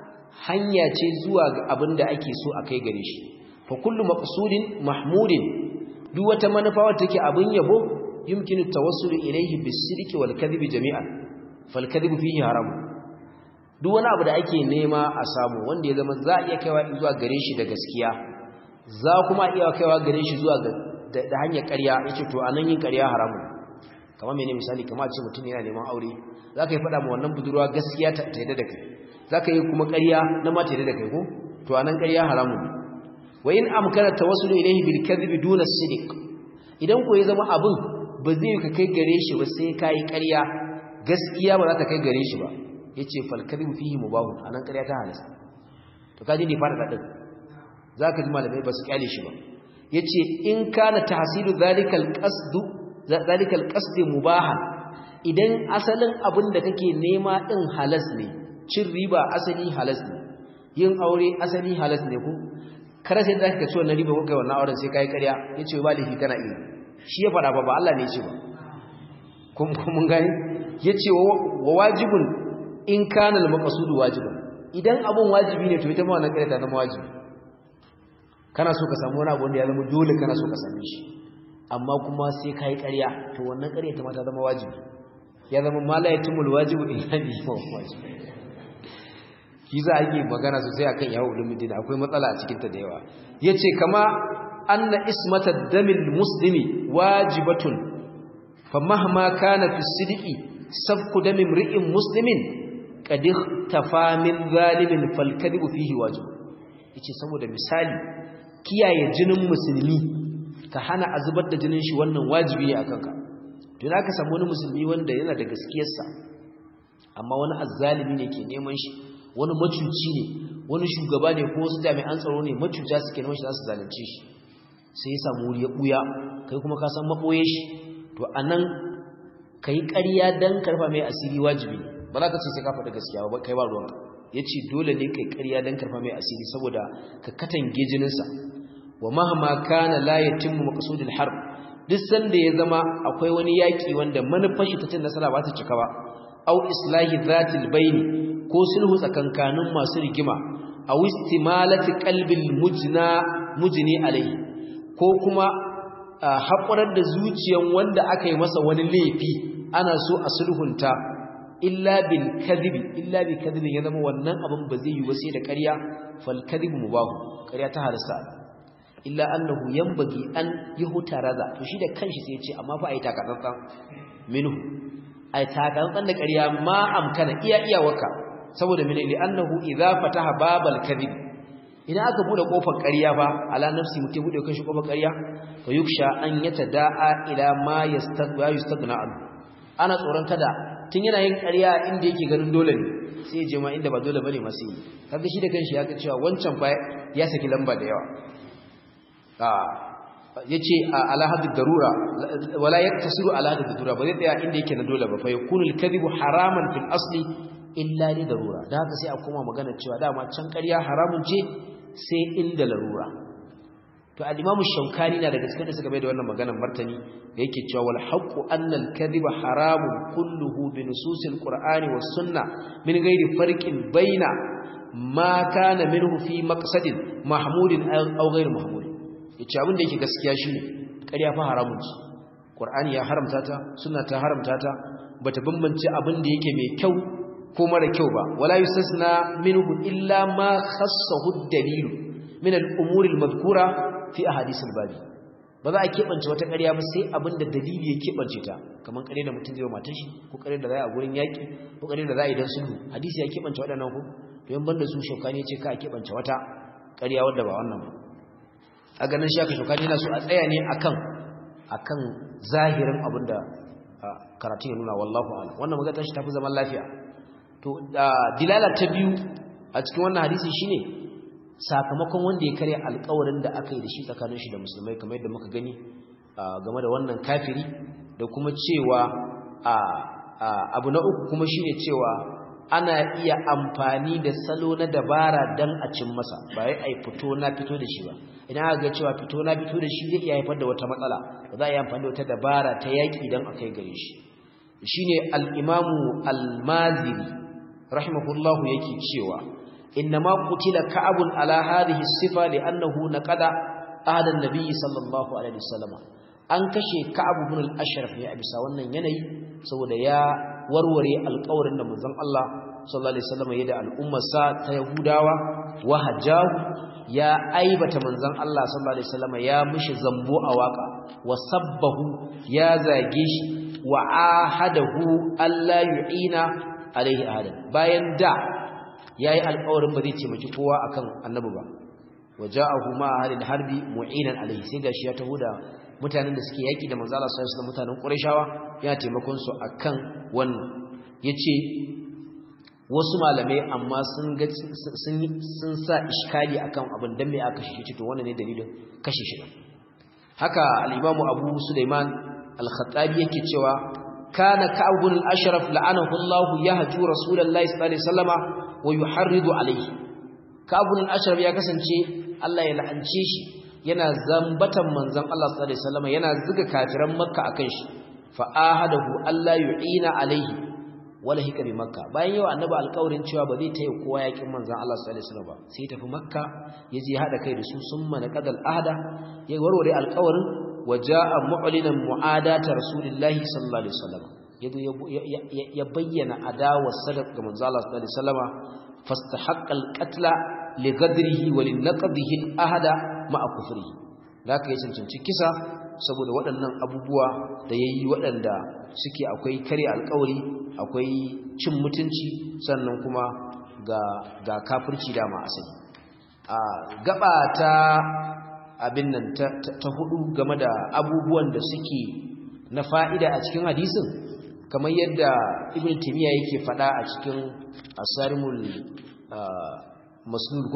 hanya ce zuwa ga abin da ake so a kai gare shi fa kullu maqsudin mahmudin duk wata manufa wacce take abin yabo yumkinu tawassulu ilayhi bis-sidqi wal-kadhibi jami'an fal-kadhibu fihi haram duk wani abu da ake nema a samu wanda ya zama za a iya kaiwa zuwa gare shi da gaskiya za kuma iya kaiwa gare shi zuwa da hanyar ƙarya yace to anan yin ƙarya haramu kamar mene misali kamar ce mutum yana neman aure za ka yi faɗa ma wannan budurwa gaskiya ta yadda da kai za ka yi kuma ƙarya na ma ta yadda da kai ko to anan ƙarya haramu wa in amkana tawassulu ilayhi bil kadhibi duna sidiq idan ko ya zama abin ba zai ka kai gare shi ba sai kai ƙarya gaskiya ba za ta kai gare shi ba yace fal kadhibu fihi mubahun anan ƙarya ta halasta to kaji ne fara dadin zaka ji malamai ba su kyale shi ba yace in kana tahsilu zalikal qasdu zalikal qasd mubahan idan asalin abin da kake nema din halas ne cin riba asali halas ne yin aure asali halas ne ko kada sai da ka ci wannan riba ko kai wannan auren sai kai ƙarya yace ba laifi kana iya shi ya faɗa ba ba Allah ne ya ce ba kun mun gani yace wa wajibun in kana al-maqsud wajiban idan abun wajibi ne to ita ma wannan ƙarya ta zama wajibi kana so ka samu wani abu wanda ya zama dole kana so ka same shi amma kuma sai kai ƙarya to wannan ƙarya ta ma ta zama wajibi ya zama malayatumul wajibu illa bi wajibi shi za a yi magana sosai akan yawo ulumuddin akwai matsala a cikin ta da yawa yace kama anna ismata damil muslimi wajibatun fa mahma kana fi sidqi safku damin ri'in muslimin qad tafa min zalimin fal kadhibu fihi wajib yace saboda misali kiyaye jinin musulmi ka hana azubar da jinin shi wannan wajibi ne akan ka to idan ka samu wani musulmi wanda yana da gaskiyarsa amma wani azzalimi ne ke neman shi wani macuci ne wani shugaba ne ko wasu jami'an tsaro ne macuta suke neman shi za su zalunce shi sai ya samu wuri ya buya kai kuma ka san maboye shi to anan kai ƙarya dan karfa mai asiri wajibi ba za ka ce sai ka faɗi gaskiya ba kai ba ruwanka yace dole ne kai ƙarya dan karfa mai asiri saboda ka katange jininsa wa mahma kana la yatimmu maqsudul harb duk sanda ya zama akwai wani yaki wanda manufar shi ta cin nasara ba ta cika ba au islahi zatil baini ko sulhu tsakankanin masu rigima a wistimalati qalbil mujna mujni alai ko kuma haƙurar da zuciyan wanda aka yi masa wani laifi ana so a sulhunta illa bil kadhibi illa bil kadhibi ya zama wannan abin ba zai yi ba sai da ƙarya fal kadhibu mubahu ƙarya ta halasta illa annahu yanbaghi an yuhtaraza to shi da kanshi sai ya ce amma fa ai takatsantsan minhu ai takatsantsan da ƙarya ma amkana iya iyawarka saboda mene li annahu idza fataha babal kadhib idan aka bude kofar ƙarya fa ala nafsi mutum bude kanshi kofar ƙarya fa yuksha an yatadaa ila ma yastaqba yastagna an ana tsoron kada tun yana yin ƙarya inda yake ganin dole ne sai ya je ma inda ba dole bane ma sai kaga shi da kanshi ya ga cewa wancan fa ya saki lamba da yawa yace ala hadd darura wala yaktasiru ala hadd darura ba zai tsaya inda yake na dole ba fa yakunu al-kadhibu haraman fil asli illa li darura da haka sai a koma magana cewa dama can ƙarya haramun ce sai inda larura to al-imam shaukani na daga cikin da suka bai da wannan maganar martani da yake cewa wal haqqu anna al-kadhiba haramun kulluhu bi nususil qur'ani was sunna min ghairi farqin baina ma kana minhu fi maqsadin mahmudin aw ghairi mahmud yace abin da yake gaskiya shine ƙarya fa haramun ce qur'ani ya haramta ta sunna ta haramta ta bata bambance abin da yake mai kyau ko mara kyau ba wala yustasna minhu illa ma khassahu ad-dalil min al-umuri al-madhkura fi ahadith al-babi ba za a kebance wata ƙarya ba sai abinda dalili ya kebance ta kaman ƙarya da mutum zai matar shi ko ƙarya da za a gurin yaki ko ƙarya da za a yi dan sulhu hadisi ya kebance waɗannan ko to yan banda su shaukani ya ce ka kebance wata ƙarya wadda ba wannan ba a ganin shi aka shaukani yana so a tsaya ne akan akan zahirin abinda karatu ya nuna wallahu a'lam wannan magana shi tafi zaman lafiya to dilala ta biyu a cikin wannan hadisi shine sakamakon wanda ya karya alƙawarin da aka yi da shi tsakanin shi da musulmai kamar yadda muka gani game da wannan kafiri da kuma cewa abu na uku kuma shine cewa ana iya amfani da salo na dabara dan a cin masa ba wai ai fito na fito da shi ba idan aka ga cewa fito na fito da shi zai iya haifar da wata matsala ba za a yi amfani da wata dabara ta yaki dan a kai gare shi shine al-imamu al-maziri rahimahullahu yake cewa innama qutila ka'abun ala hadhihi sifa li'annahu naqada ahad an-nabi sallallahu alaihi wasallam an kashe ka'ab ibn al-ashraf ne a bisa wannan yanayi saboda ya warware alƙawarin da manzon Allah sallallahu alaihi wasallam ya da al'ummar sa ta yahudawa wa hajahu ya aibata manzon Allah sallallahu alaihi wasallam ya mishi zambo a waka wa sabbahu ya zage shi wa ahadahu alla yu'ina alaihi ahadan bayan da yayi alƙawarin ba zai taimaki kowa akan annabi ba waja'ahu ma ahlil harbi mu'inan alaihi sai gashi ya taho da mutanen da suke yaki da manzo Allah sallallahu alaihi wasallam mutanen Qurayshawa ya taimakon su akan wannan yace wasu malamai amma sun ga sun sun sa iskali akan abin dan me aka shi to wannan ne dalilin kashe shi haka al-Imam Abu Sulaiman al-Khattabi yake cewa kana ka'ab bin al-ashraf la'anahu Allah yahju rasulullahi sallallahu alaihi wasallama wa yuharridu alaihi ka'ab bin al-ashraf ya kasance Allah ya la'ance shi yana zambatan manzon Allah sallallahu alaihi wasallama yana zuga kafiran makka akan shi fa ahadahu Allah yu'ina alaihi wala hika bi makka bayan yau annabi alƙawarin cewa ba zai taya kowa yakin manzon Allah sallallahu alaihi wasallam ba sai tafi makka yaje hada kai da su summa na qadal ahda ya warware alƙawarin waja'a mu'linan mu'adata rasulillahi sallallahu alaihi wasallam yado ya bayyana adawar sadaq ga manzon Allah sallallahu alaihi wasallam fastahaqqa alqatla li ghadrihi wa li naqdihi alahda ma'a kufrihi zaka yi cancanci kisa saboda waɗannan abubuwa da yayi waɗanda suke akwai kare alƙawari akwai cin mutunci sannan kuma ga ga kafirci dama asali a gaba ta abin nan ta, ta, hudu game da abubuwan da suke na fa'ida a cikin hadisin kamar yadda ibn timiya yake fada a cikin asarimul masnul ko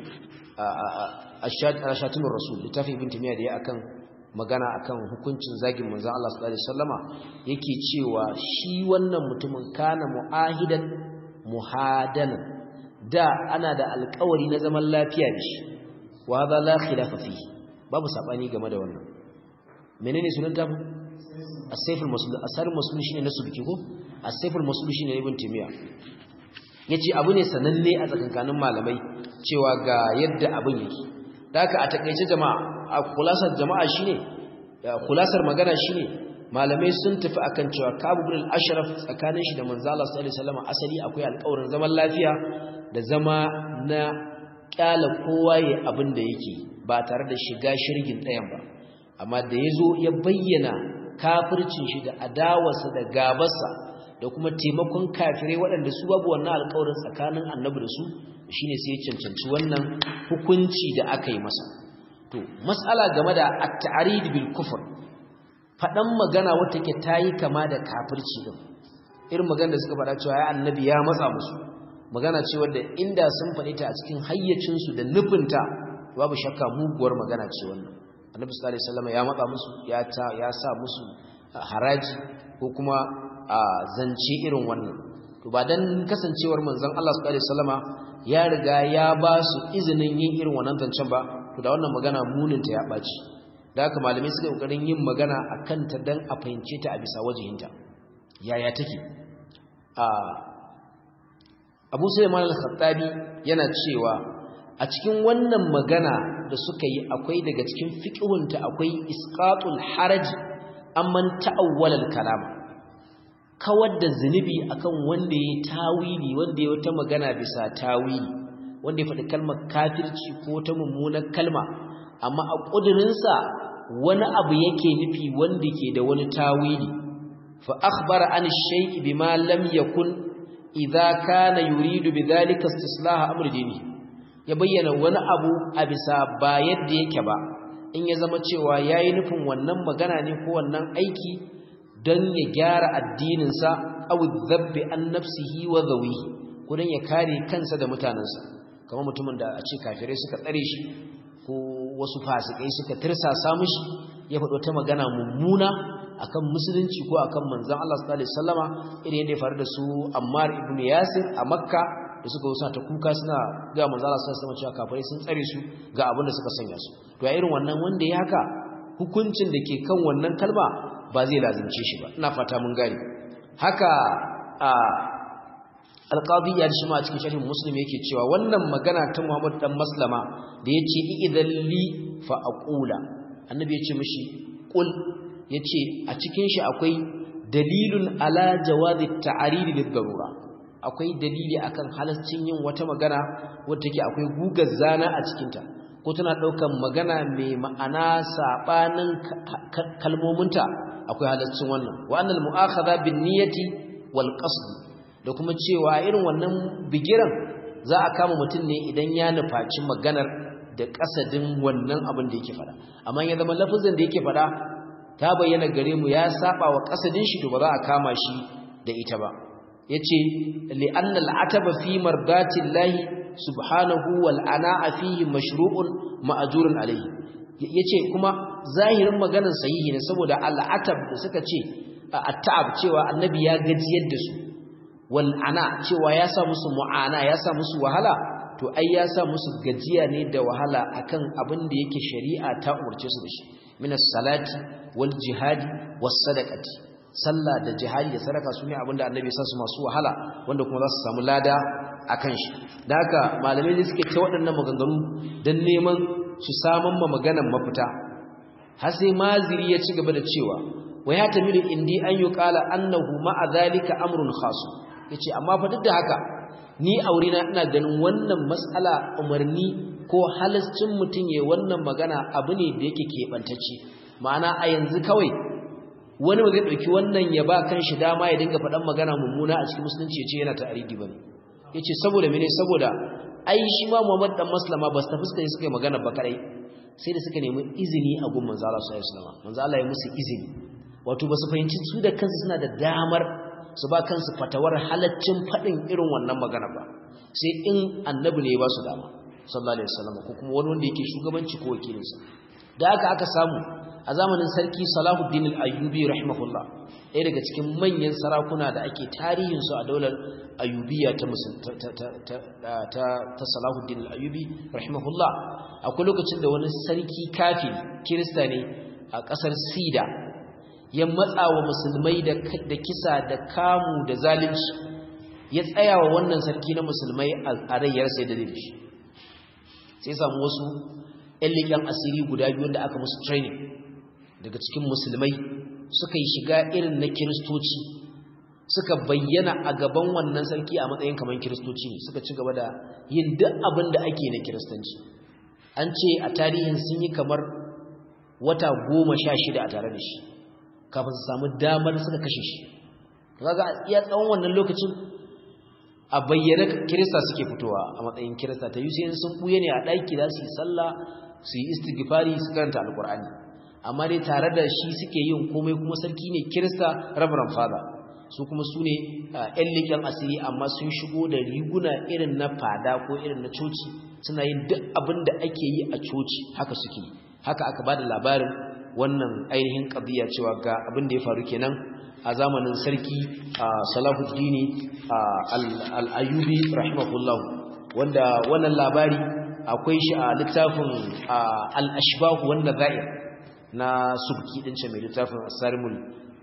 ashatimur rasul littafin ibn timiya da ya akan magana akan hukuncin zagin manzon Allah sallallahu alaihi wasallama yake cewa shi wannan mutumin kana muahidan muhadanan da ana da alƙawari na zaman lafiya da shi wa hadha la khilafa fihi babu sabani game da wannan menene sunan tafi as-sayful masul asarul masul shine na subki ko as-sayful masul shine ibn timiya yace abu ne sananne a tsakankanin malamai cewa ga yadda abin yake da haka a takeice jama'a a kulasar jama'a shine kulasar magana shine malamai sun tafi akan cewa Kabu bin al-Ashraf tsakanin shi da manzo Allah sallallahu alaihi wasallam asali akwai alƙawarin zaman lafiya da zama na kyala kowa ya abin da yake ba tare da shiga shirgin ɗayan ba amma da yazo ya bayyana kafircin shi da adawarsa da gabarsa da kuma taimakon kafirai waɗanda su babu wannan alƙawarin tsakanin annabi da su shine sai ya cancanci wannan hukunci da aka yi masa to mas'ala game da at-ta'rid bil kufr fadan magana wata ke tayi kama da kafirci din irin magana da suka faɗa cewa ya annabi ya matsa musu magana ce wanda inda sun faɗi ta a cikin hayyacin su da nufinta babu shakka muguwar magana ce wannan annabi sallallahu alaihi wasallam ya matsa musu ya ta ya sa musu haraji ko kuma a zance irin wannan to ba dan kasancewar manzon Allah sallallahu alaihi wasallama ya riga ya ba su izinin yin irin wannan zancen ba to da wannan magana muninta ya ɓaci da haka malamai suka ƙoƙarin yin magana a kanta don a fahimce ta a bisa wajihinta yaya take a abu sulaiman al-khattabi yana cewa a cikin wannan magana da suka yi akwai daga cikin fiqhunta akwai isqatul haraj amman ta'awwala al-kalama kawar da zunubi akan wanda ya tawili wanda ya wata magana bisa tawili wanda ya faɗi kalmar kafirci ko ta mummunar kalma amma a ƙudurinsa wani abu yake nufi wanda ke da wani tawili fa akhbara an shay'i bima lam yakun idza kana yuridu bidhalika istislaha amr dini ya bayyana wani abu a bisa ba yadda yake ba in ya zama cewa yayi nufin wannan magana ne ko wannan aiki don ya gyara addininsa aw dhabbi an nafsihi wa dhawihi ko don ya kare kansa da mutanansa kamar mutumin da a ce kafirai suka tsare shi ko wasu fasikai suka tirsasa mishi ya faɗo ta magana mummuna akan musulunci ko akan manzon Allah sallallahu alaihi wasallama irin yadda ya faru da su Ammar ibn Yasir a Makka da suka wusa ta kuka suna ga manzon Allah sallallahu alaihi wasallama cewa kafirai sun tsare su ga abin da suka sanya su to a irin wannan wanda ya haka hukuncin da ke kan wannan kalma ba zai lazimce shi ba ina fata mun gane haka a alqadi ya shi ma a cikin sharhin muslim yake cewa wannan magana ta Muhammad dan Maslama da yace idan li fa aqula annabi yace mishi qul yace a cikin shi akwai dalilun ala jawazi ta'arid lil darura akwai dalili akan halaccin yin wata magana wadda take akwai gugar zana a cikin ta ko tana daukan magana mai ma'ana sabanin kalmominta akwai halaccin wannan wa annal mu'akhadha bin niyyati wal qasd da kuma cewa irin wannan bigiran za a kama mutum ne idan ya nufaci maganar da kasadin wannan abin da yake fada amma ya zama lafazin da yake fada ta bayyana gare mu ya saba wa kasadin shi to ba za a kama shi da ita ba yace li'anna al'ataba fi mardatillahi subhanahu wal ana'a fihi mashru'un ma'jurun alayhi yace kuma zahirin maganar sahihi ne saboda al'atab da suka ce at-ta'ab cewa annabi ya gajiyar da su wal ana cewa ya sa musu mu'ana ya sa musu wahala to ai ya sa musu gajiya ne da wahala akan abin da yake shari'a ta umurce su da shi min as-salati wal jihadi was sadaqati sallah da jihadi da sadaka sune abin da annabi ya sa su masu wahala wanda kuma za su samu lada akan shi da haka malamai ne suke ta waɗannan maganganu dan neman su saman ma maganan mafita har sai maziri ya ci gaba da cewa wa ya tamilu indi an yuqala annahu ma'a zalika amrun khas yace amma fa duk da haka ni aurena ina ganin wannan mas'ala umarni ko halascin mutun yayin wannan magana abu ne da yake kebantacce ma'ana a yanzu kawai wani ba zai dauki wannan ya ba kanshi dama ya dinga faɗan magana mummuna a cikin musulunci yace yana ta'aridi bane yace saboda mene saboda ai shi ma Muhammad dan Maslama ba su fuskar suka yi magana ba kadai sai da suka nemi izini a gun manzo Allah sallallahu alaihi wasallam manzo Allah ya musu izini wato ba su fahimci su da kansu suna da damar su ba kansu fatawar halaccin faɗin irin wannan magana ba sai in annabi ne ya ba su dama sallallahu alaihi wasallam ko kuma wani wanda yake shugabanci ko wakilinsa da aka aka samu a zamanin sarki Salahuddin al-Ayyubi rahimahullah ɗaya daga cikin manyan sarakuna da ake tarihin su a daular Ayyubiya ta ta ta ta Salahuddin al-Ayyubi rahimahullah akwai lokacin da wani sarki kafiri kirista ne a ƙasar Sida ya matsa wa musulmai da kisa da kamu da zalunci ya tsaya wa wannan sarki na musulmai a rayyar sai da shi sai samu wasu ƴan leƙen asiri guda biyu da aka musu training daga cikin musulmai suka yi shiga irin na kiristoci suka bayyana a gaban wannan sarki a matsayin kamar kiristoci ne suka ci gaba da yin duk abin da ake na kiristanci an ce a tarihin sun yi kamar wata goma sha shida a tare da shi kafin su samu damar suka kashe shi kaga iya tsawon wannan lokacin a bayyana kirista suke fitowa a matsayin kirista ta yi sai sun buye ne a ɗaki za su yi sallah su yi istighfari su karanta alkur'ani amma dai tare da shi suke yin komai kuma sarki ne kirista rabaran fada su kuma su ne ‘yan leƙen asiri amma sun shigo da riguna irin na fada ko irin na coci suna yin duk abin da ake yi a coci haka suke haka aka ba da labarin wannan ainihin ƙabiya cewa ga abin da ya faru kenan a zamanin sarki salahuddini al'ayubi rahimahullahu wanda wannan labari akwai shi a littafin al'ashbahu wanda za'ir na subki ɗin ce mai littafin asarimul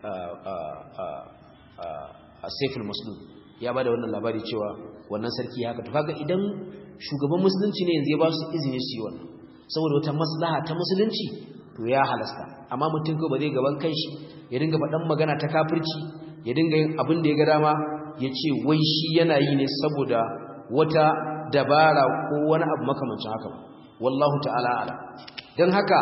asaiful muslim ya ba da wannan labari cewa wannan sarki haka to kaga idan shugaban musulunci ne yanzu ya ba su izini su yi wannan saboda wata maslaha ta musulunci to ya halasta amma mutum ko ba zai gaban kanshi ya dinga faɗan magana ta kafirci ya dinga yin abin da ya ga dama ya ce wai shi yana yi ne saboda wata dabara ko wani abu makamancin haka wallahu ta'ala ala don haka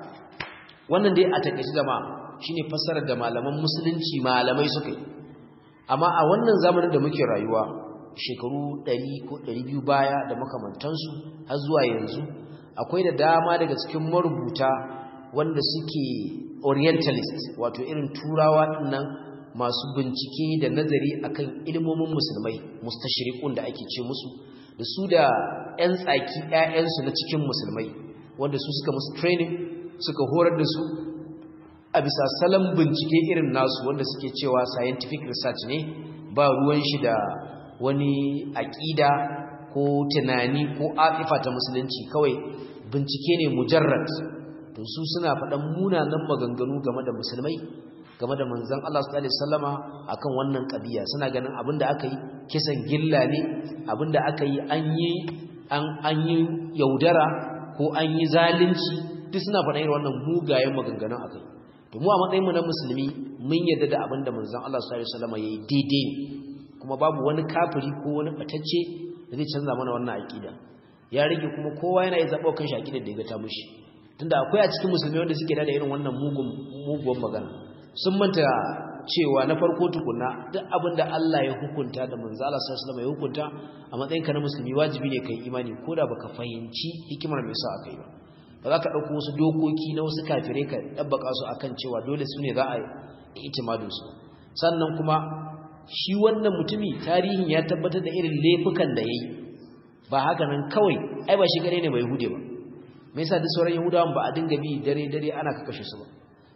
wannan dai a takaice jama'a shine fassarar da malaman musulunci malamai suka yi amma a wannan zamanin da muke rayuwa shekaru 100 ko 200 baya da makamantansu har zuwa yanzu akwai da dama daga cikin marubuta wanda suke orientalist wato irin turawa dinnan masu bincike da nazari akan ilmomin musulmai mustashriqun da ake ce musu da su da ƴan tsaki ƴaƴansu na cikin musulmai wanda su suka musu training suka horar da su a bisa salon bincike irin nasu wanda suke cewa scientific research ne ba ruwan shi da wani aƙida ko tunani ko afifa ta musulunci kawai bincike ne mujarrad to su suna faɗan munanan maganganu game da musulmai game da manzon Allah sallallahu alaihi wasallama akan wannan kabiya suna ganin abinda aka yi kisan gilla ne abinda aka yi an yi an an yi yaudara ko an yi zalunci duk suna faɗan irin wannan mugayen maganganun akai to mu a matsayin mu na musulmi mun yarda da abinda manzon Allah sallallahu alaihi wasallama yayi daidai kuma babu wani kafiri ko wani batacce da zai canza mana wannan aqida ya rage kuma kowa yana yi zaɓa kan shi aqidar da ya ga ta mushi tunda akwai a cikin musulmi wanda suke da irin wannan mugun mugun magana sun manta cewa na farko tukuna duk abinda Allah ya hukunta da manzo Allah sallallahu alaihi ya hukunta a matsayinka na musulmi wajibi ne kai imani koda baka fahimci hikimar me yasa akai ba ba za ka dauko wasu dokoki na wasu kafirai ka dabbaka su akan cewa dole su ne za a yi itimadin su sannan kuma shi wannan mutumi tarihin ya tabbatar da irin laifukan da yayi ba haka nan kawai ai ba shi gare ne bai hude ba me yasa duk sauran yahudawan ba a dinga bi dare dare ana kashe su ba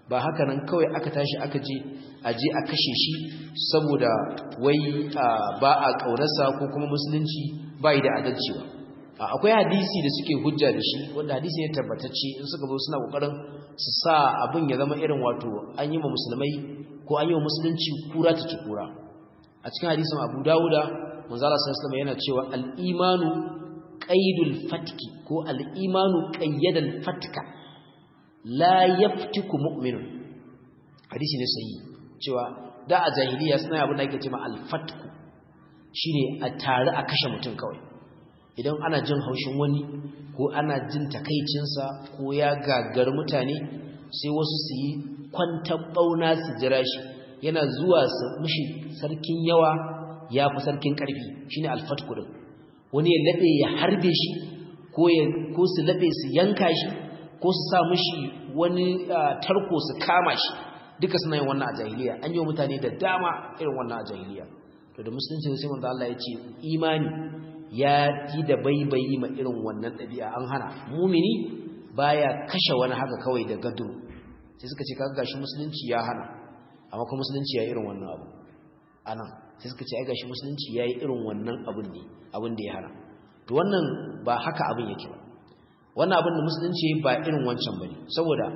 ba haka nan kawai aka tashi aka je a je a kashe shi saboda wai ba a ƙaunarsa ko kuma musulunci ba yi da adalci ba akwai hadisi da suke hujja da shi wanda hadisi ne tabbatacce in suka zo suna kokarin su sa abin ya zama irin wato an yi ma musulmai ko an yi wa musulunci kura ta ci kura a cikin hadisin abu dawuda manzala sallallahu yana cewa al-imanu qaidul fatki ko al-imanu qayyadal fatka la yaftiku mu'minun hadisi ne sahihi cewa da a jahiliya suna abin da ake cewa al-fatku shine a tare a kashe mutum kawai idan ana jin haushin wani ko ana jin takaicinsa ko ya gagar mutane sai wasu su yi kwantar bauna su jira shi yana zuwa su mishi sarkin yawa ya fi sarkin ƙarfi shine al-fatku din wani ya laɓe ya harbe shi ko su laɓe su yanka shi ko su sa mishi wani tarko su kama shi duka suna yin wannan a jahiliya an yi wa mutane da dama irin wannan a jahiliya to da musulunci sai manzo Allah ya ce imani ya yi da baibayi ma irin wannan ɗabi'a an hana mumini baya kashe wani haka kawai da gaduru sai suka ce kaga gashi musulunci ya hana amma kuma musulunci ya irin wannan abu anan sai suka ce ai gashi musulunci ya yi irin wannan abun ne abin da ya hana to wannan ba haka abin yake ba wannan abin da musulunci ba irin wancan bane saboda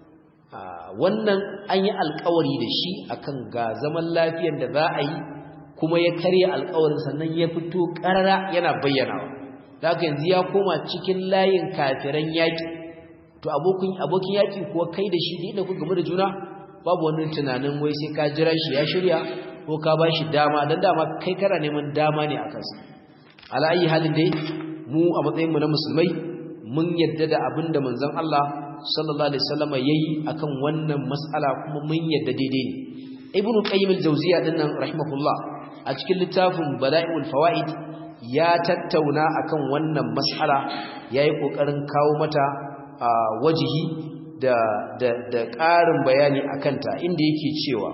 wannan an yi alkawari da shi akan ga zaman lafiyar da za a yi kuma ya karya alkawarin sannan ya fito karara yana bayyanawa daga yanzu ya koma cikin layin kafiran yaƙi to abokin abokin yaƙi kuwa kai da shi da ku game da juna babu wani tunanin wai sai ka jira shi ya shirya ko ka ba shi dama dan dama kai kana neman dama ne a kansa ala ayi halin dai mu a matsayinmu na musulmai mun yadda da abin da manzon Allah sallallahu alaihi wasallam yayi akan wannan mas'ala kuma mun yadda daidai ne ibnu qayyim al-jawziya dinnan rahimahullah a cikin littafin bada'iul fawaid ya tattauna akan wannan mas'ala yayi kokarin kawo mata wajihi da da da ƙarin bayani akan ta inda yake cewa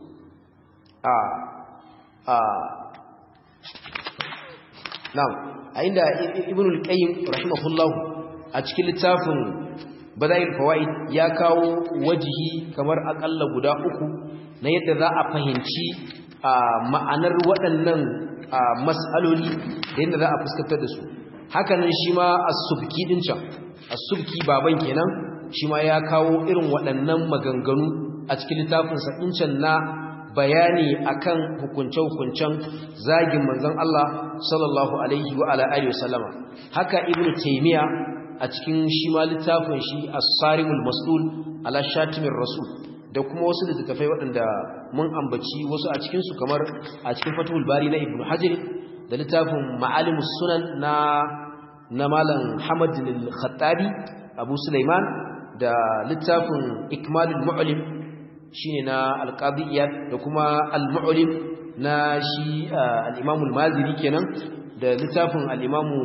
a a na'am a inda ibnu al-qayyim rahimahullah a cikin littafin bada'il fawaid ya kawo wajihi kamar akalla guda uku na yadda za a fahimci ma'anar waɗannan mas'aloli da yadda za a fuskantar da su hakanan shi ma as-subki din can as-subki baban kenan shi ma ya kawo irin waɗannan maganganu a cikin littafin sa can na bayani akan hukunce-hukuncen zagin manzon Allah sallallahu alaihi wa ala alihi wasallama haka ibnu taymiya a cikin shi ma littafin shi as-sarimul mas'ul ala shatimir rasul da kuma wasu littattafai waɗanda mun ambaci wasu a cikin su kamar a cikin fatul bari na ibnu hajar da littafin ma'alimus sunan na na malam hamad al-khattabi abu sulaiman da littafin ikmalul mu'lim shine na al-qadiyyat da kuma al-mu'lim na shi al-imam al-maziri kenan da littafin al-imamu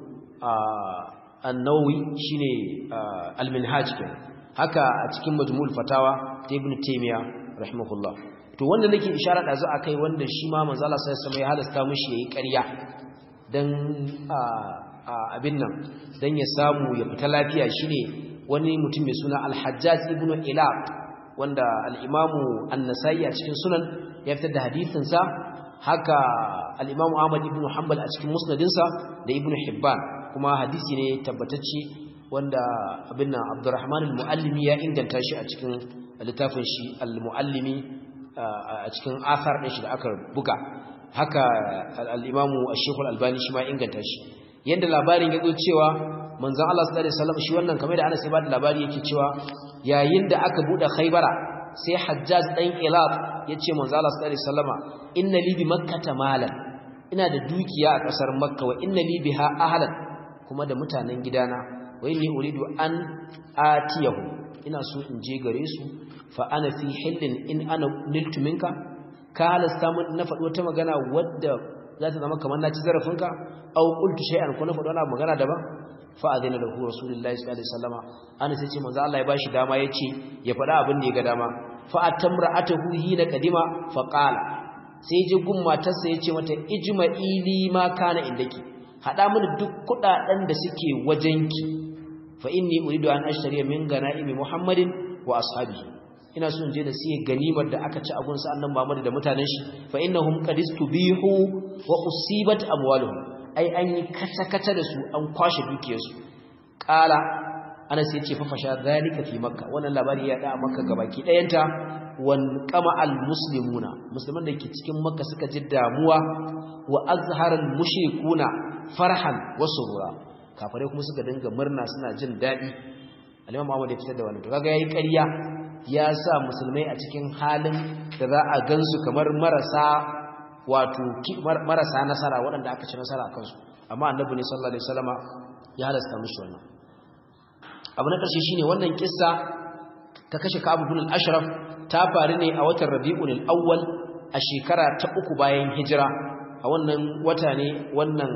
annawi shine al-minhaj kenan haka a cikin majmu'ul fatawa ta ibn taymiya rahimahullah to wanda nake isharar da zu akai wanda shi ma manzo Allah sai ya halasta mishi yayi ƙarya dan abin nan dan ya samu ya fita lafiya shine wani mutum mai suna al-hajjaj ibn ilaq wanda al-imamu an-nasai a cikin sunan ya fitar da hadisin sa haka al-imamu ahmad ibn hanbal a cikin musnadinsa da ibn hibban kuma hadisi ne tabbatacce wanda abin nan Abdurrahman al-Muallimi ya inganta shi a cikin littafin shi al-Muallimi a cikin athar din shi da aka buga haka al-Imam Ash-Shaykh al-Albani shi ma inganta shi yanda labarin ya zo cewa manzon Allah sallallahu alaihi wasallam shi wannan kamar da Anas ya bada labari yake cewa yayin da aka bude Khaybara sai Hajjaj dan Ilab yace manzon Allah sallallahu alaihi wasallama inna li bi makkah malan ina da dukiya a kasar Makka wa inna li biha ahlan kuma da mutanen gidana wa inni uridu an atiyahu ina so in je gare su fa ana fi hillin in ana niltu minka ka halasta mun na faɗi wata magana wadda za ta zama kamar na ci zarafinka aw qultu shay'an ko na faɗi wani magana daban fa adina lahu rasulullahi sallallahu alaihi wasallama ana sai ce manzo Allah ya bashi dama yace ya faɗa abin da ya ga dama fa atamra'atuhu hina qadima fa qala sai je gun matarsa yace mata ijma'i li ma kana indaki hada mini duk kudaden da suke wajenki fa inni uridu an ashtariya min ganaimi muhammadin wa ashabihi ina so in je da siye ganimar da aka ci a gunsa annan Muhammad da mutanen shi fa innahum qad istubihu wa usibat amwaluhum ai an yi kata-kata da su an kwashe dukiyarsu qala Anas yace fa fasha zalika fi makka wannan labari ya da makka gabaki dayanta wan qama al muslimuna musulman da ke cikin makka suka ji damuwa wa azharal mushrikuna farhan wa surura kafare kuma suka dinga murna suna jin dadi al-imam Muhammad ya fitar da wannan to kaga yayi ƙarya ya sa musulmai a cikin halin da za a gansu kamar marasa wato marasa nasara waɗanda aka ci nasara a kansu amma annabi ne sallallahu alaihi wasallama ya halasta mishi wannan abu na ƙarshe shine wannan kissa ta kashe Ka'ab ibn al-Ashraf ta faru ne a watan Rabiul Awwal a shekara ta uku bayan hijira a wannan wata ne wannan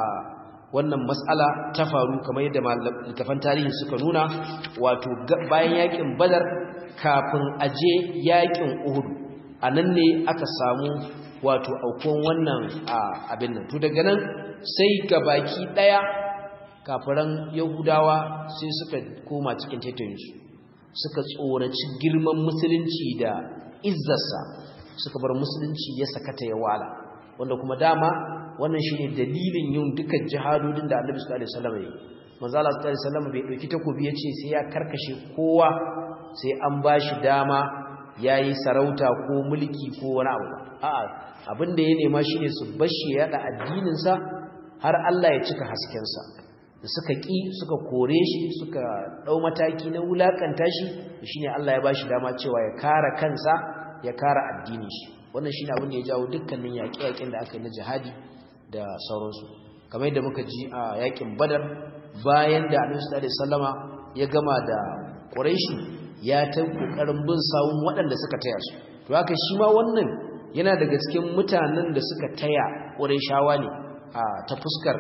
wannan mas'ala ta faru kamar yadda littafan tarihi suka nuna wato bayan yakin Badar kafin aje yakin Uhud anan ne aka samu wato aukon wannan abin nan to daga nan sai gabaki daya kafiran Yahudawa sai suka koma cikin taitayinsu suka tsoraci girman musulunci da izzarsa suka bar musulunci ya sakata ya wala wanda kuma dama wannan shine dalilin yin dukkan jihadodin da Annabi sallallahu alaihi wasallam ya manzo Allah sallallahu alaihi wasallam bai dauki takobi yace sai ya karkashe kowa sai an bashi dama yayi sarauta ko mulki ko wani abu a'a abin da ya nema shine su bashi ya da addinin sa har Allah ya cika hasken sa da suka ƙi suka kore shi suka ɗau mataki na wulaƙanta shi shine Allah ya bashi dama cewa ya kara kansa ya kara addinin shi wannan shine abin da ya jawo dukkanin yaƙe-yaƙen da aka yi na jihadi da sauransu kamar yadda muka ji a yaƙin Badar bayan da Annabi sallallahu alaihi wasallama ya gama da Quraishi ya ta kokarin bin sawun waɗanda suka taya su to haka shi ma wannan yana daga cikin mutanen da suka taya Qurayshawa ne ta fuskar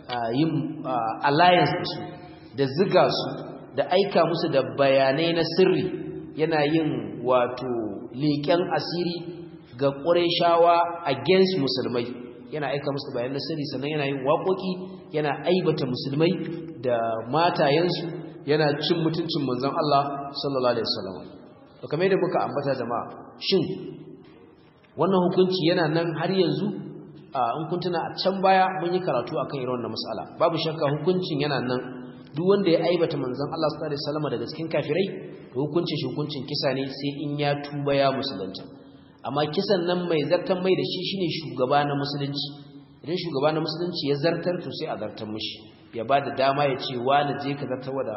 yin alliance da su da ziga su da aika musu da bayanai na sirri yana yin wato leƙen asiri ga ƙureshawa against musulmai yana aika musu bayanai na sirri sannan yana yin waƙoƙi yana aibata musulmai da matayensu yana cin mutuncin manzon Allah sallallahu alaihi wasallam to kamar yadda muka ambata jama'a shin wannan hukunci yana nan har yanzu in kun tuna a can baya mun yi karatu akan irin wannan mas'ala babu shakka hukuncin yana nan duk wanda ya aibata manzon Allah sallallahu alaihi wasallam daga cikin kafirai to hukuncin shi hukuncin kisa ne sai in ya tuba ya musulunta amma kisan nan mai zartan mai da shi shine shugaba na musulunci idan shugaba na musulunci ya zartar to sai a zartar mishi ya bada dama ya ce wani je ka zartar da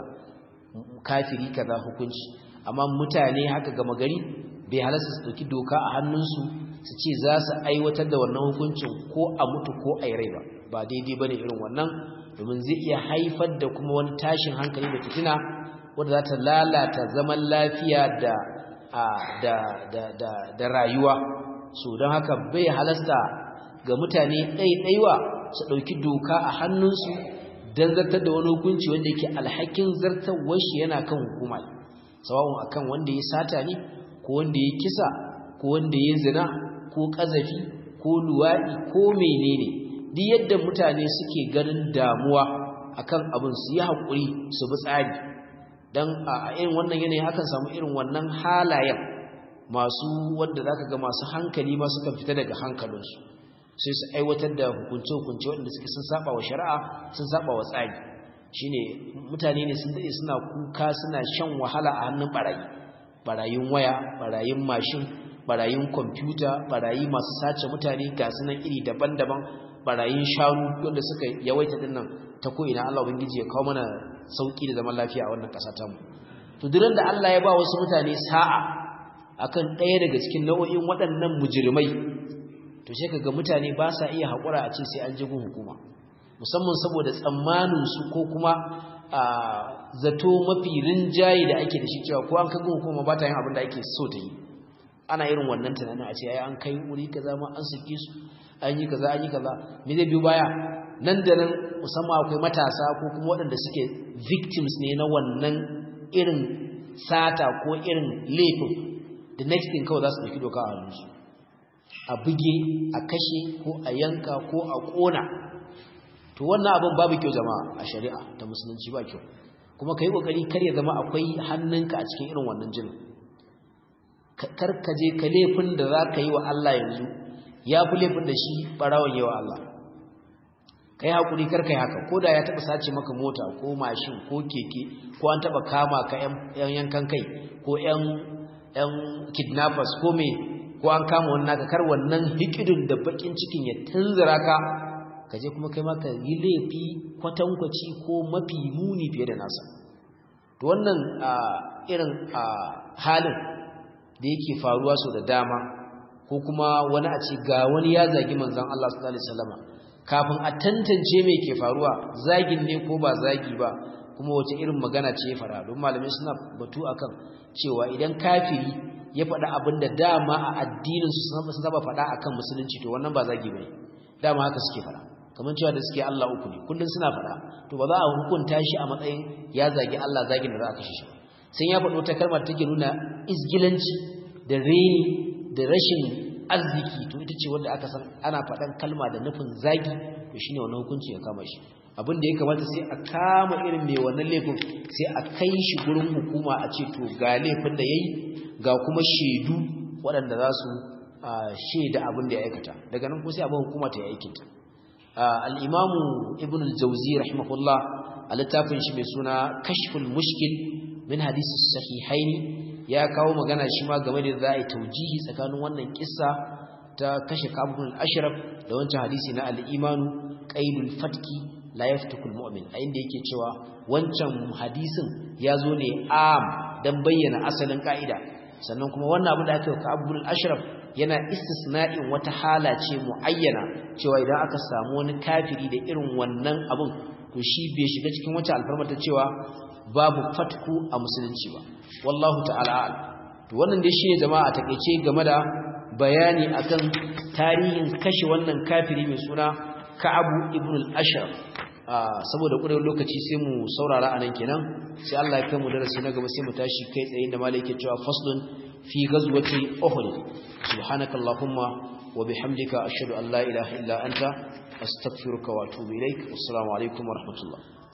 kafiri kaza hukunci amma mutane haka gama gari bai halasta su dauki doka a hannunsu su ce za su aiwatar da wannan hukuncin ko a mutu ko a rai ba ba daidai ba ne irin wannan domin zai iya haifar da kuma wani tashin hankali da fitina wadda za ta lalata zaman lafiya da da rayuwa so don haka bai halasta ga mutane ɗaiɗaiwa su ɗauki doka a hannunsu don zartar da wani hukunci wanda yake alhakin zartarwar shi yana kan hukuma sawa'un akan wanda ya sata ne ko wanda ya kisa ko wanda ya zina ko ƙazafi ko luwaɗi ko menene duk yadda mutane suke ganin damuwa akan abin su yi haƙuri su bi tsari don a irin wannan yanayi akan samu irin wannan halayen masu wanda za ka ga masu hankali ma suka fita daga hankalinsu sai su aiwatar da hukunce-hukunce waɗanda suke sun saba wa shari'a sun saba wa tsari shine mutane ne sun daɗe suna kuka suna shan wahala a hannun ɓarayi ɓarayin waya ɓarayin mashin barayin kwamfuta barayi masu sace mutane ga sunan iri daban-daban barayin shanu wanda suka yawaita dinnan ta ko'ina Allah ubangiji ya kawo mana sauki da zaman lafiya a wannan ƙasa ta mu to duk da Allah ya ba wasu mutane sa'a akan ɗaya daga cikin nau'o'in waɗannan mujrimai to sai kaga mutane ba sa iya haƙura a ce sai an ji gun hukuma musamman saboda tsammanin su ko kuma zato mafi rinjaye da ake da shi cewa ko an kaga hukuma ba ta yin abin da ake so ta yi ana irin wannan tunanin a ce ai an kai wuri kaza ma an sake su an yi kaza an yi kaza me zai biyo baya nan da nan musamman akwai matasa ko kuma waɗanda suke victims ne na wannan irin sata ko irin laifin the next thing kawai za su ɗauki doka a hannunsu a buge a kashe ko a yanka ko a ƙona to wannan abin babu kyau jama'a a shari'a ta musulunci ba kyau kuma ka yi ƙoƙari kar ya zama akwai hannunka a cikin irin wannan jinin kar ka je ka laifin da za ka yi wa Allah yanzu ya fi laifin da shi barawon yi wa Allah ka yi haƙuri kar ka yi haka ko da ya taɓa sace maka mota ko mashin ko keke ko an taɓa kama ka ‘yan yankan kai ko ‘yan kidnappers ko me ko an kama wani naka kar wannan hikidin da bakin cikin ya tunzura ka ka je kuma kai ma ka yi laifi kwatankwaci ko mafi muni fiye da nasa to wannan irin halin da yake faruwa so da dama ko kuma wani a ce ga wani ya zagi manzon Allah sallallahu alaihi wasallam kafin a tantance me ke faruwa zagin ne ko ba zagi ba kuma wace irin magana ce ya fara don malamai suna batu akan cewa idan kafiri ya faɗa abin da dama a addinin su sun saba faɗa akan musulunci to wannan ba zagi bane dama haka suke faɗa kamar cewa da suke Allah uku ne kullun suna faɗa to ba za a hukunta shi a matsayin ya zagi Allah zagin da za a kashe shi sai ya faɗo ta kalmar take nuna izgilanci da reni da rashin arziki to ita ce wanda aka san ana faɗan kalma da nufin zagi to shine wannan hukunci ya kama shi abin da ya kamata sai a kama irin mai wannan laifin sai a kai shi gurin hukuma a ce to ga laifin da yayi ga kuma shaidu waɗanda za su shaida abin da ya aikata daga nan kuma sai abin hukuma ta yi aikinta al-imamu ibn al-jawzi rahimahullah a littafin shi mai suna kashful mushkil min hadisi sahihaini ya kawo magana shi ma game da za a yi taujihi tsakanin wannan kissa ta kashe kabul ashraf da wancan hadisi na al-imanu qaidul fatki la yaftukul mu'min a inda yake cewa wancan hadisin ya zo ne am dan bayyana asalin ka'ida sannan kuma wannan abin da aka yi kabul ashraf yana istisna'in wata hala ce muayyana cewa idan aka samu wani kafiri da irin wannan abin to shi bai shiga cikin wata alfarma ta cewa babu fatku a musulunci ba wallahu ta'ala to wannan dai shine jama'a takeice game da bayani akan tarihin kashe wannan kafiri mai suna Ka'abu ibn al-Ashraf saboda ƙudurin lokaci sai mu saurara anan kenan sai Allah ya kai mu darasi na gaba sai mu tashi kai tsaye da malai yake cewa faslun fi ghazwati uhud subhanakallahumma wa bihamdika ashhadu an la ilaha illa anta astaghfiruka wa atubu ilaik assalamu alaikum wa rahmatullah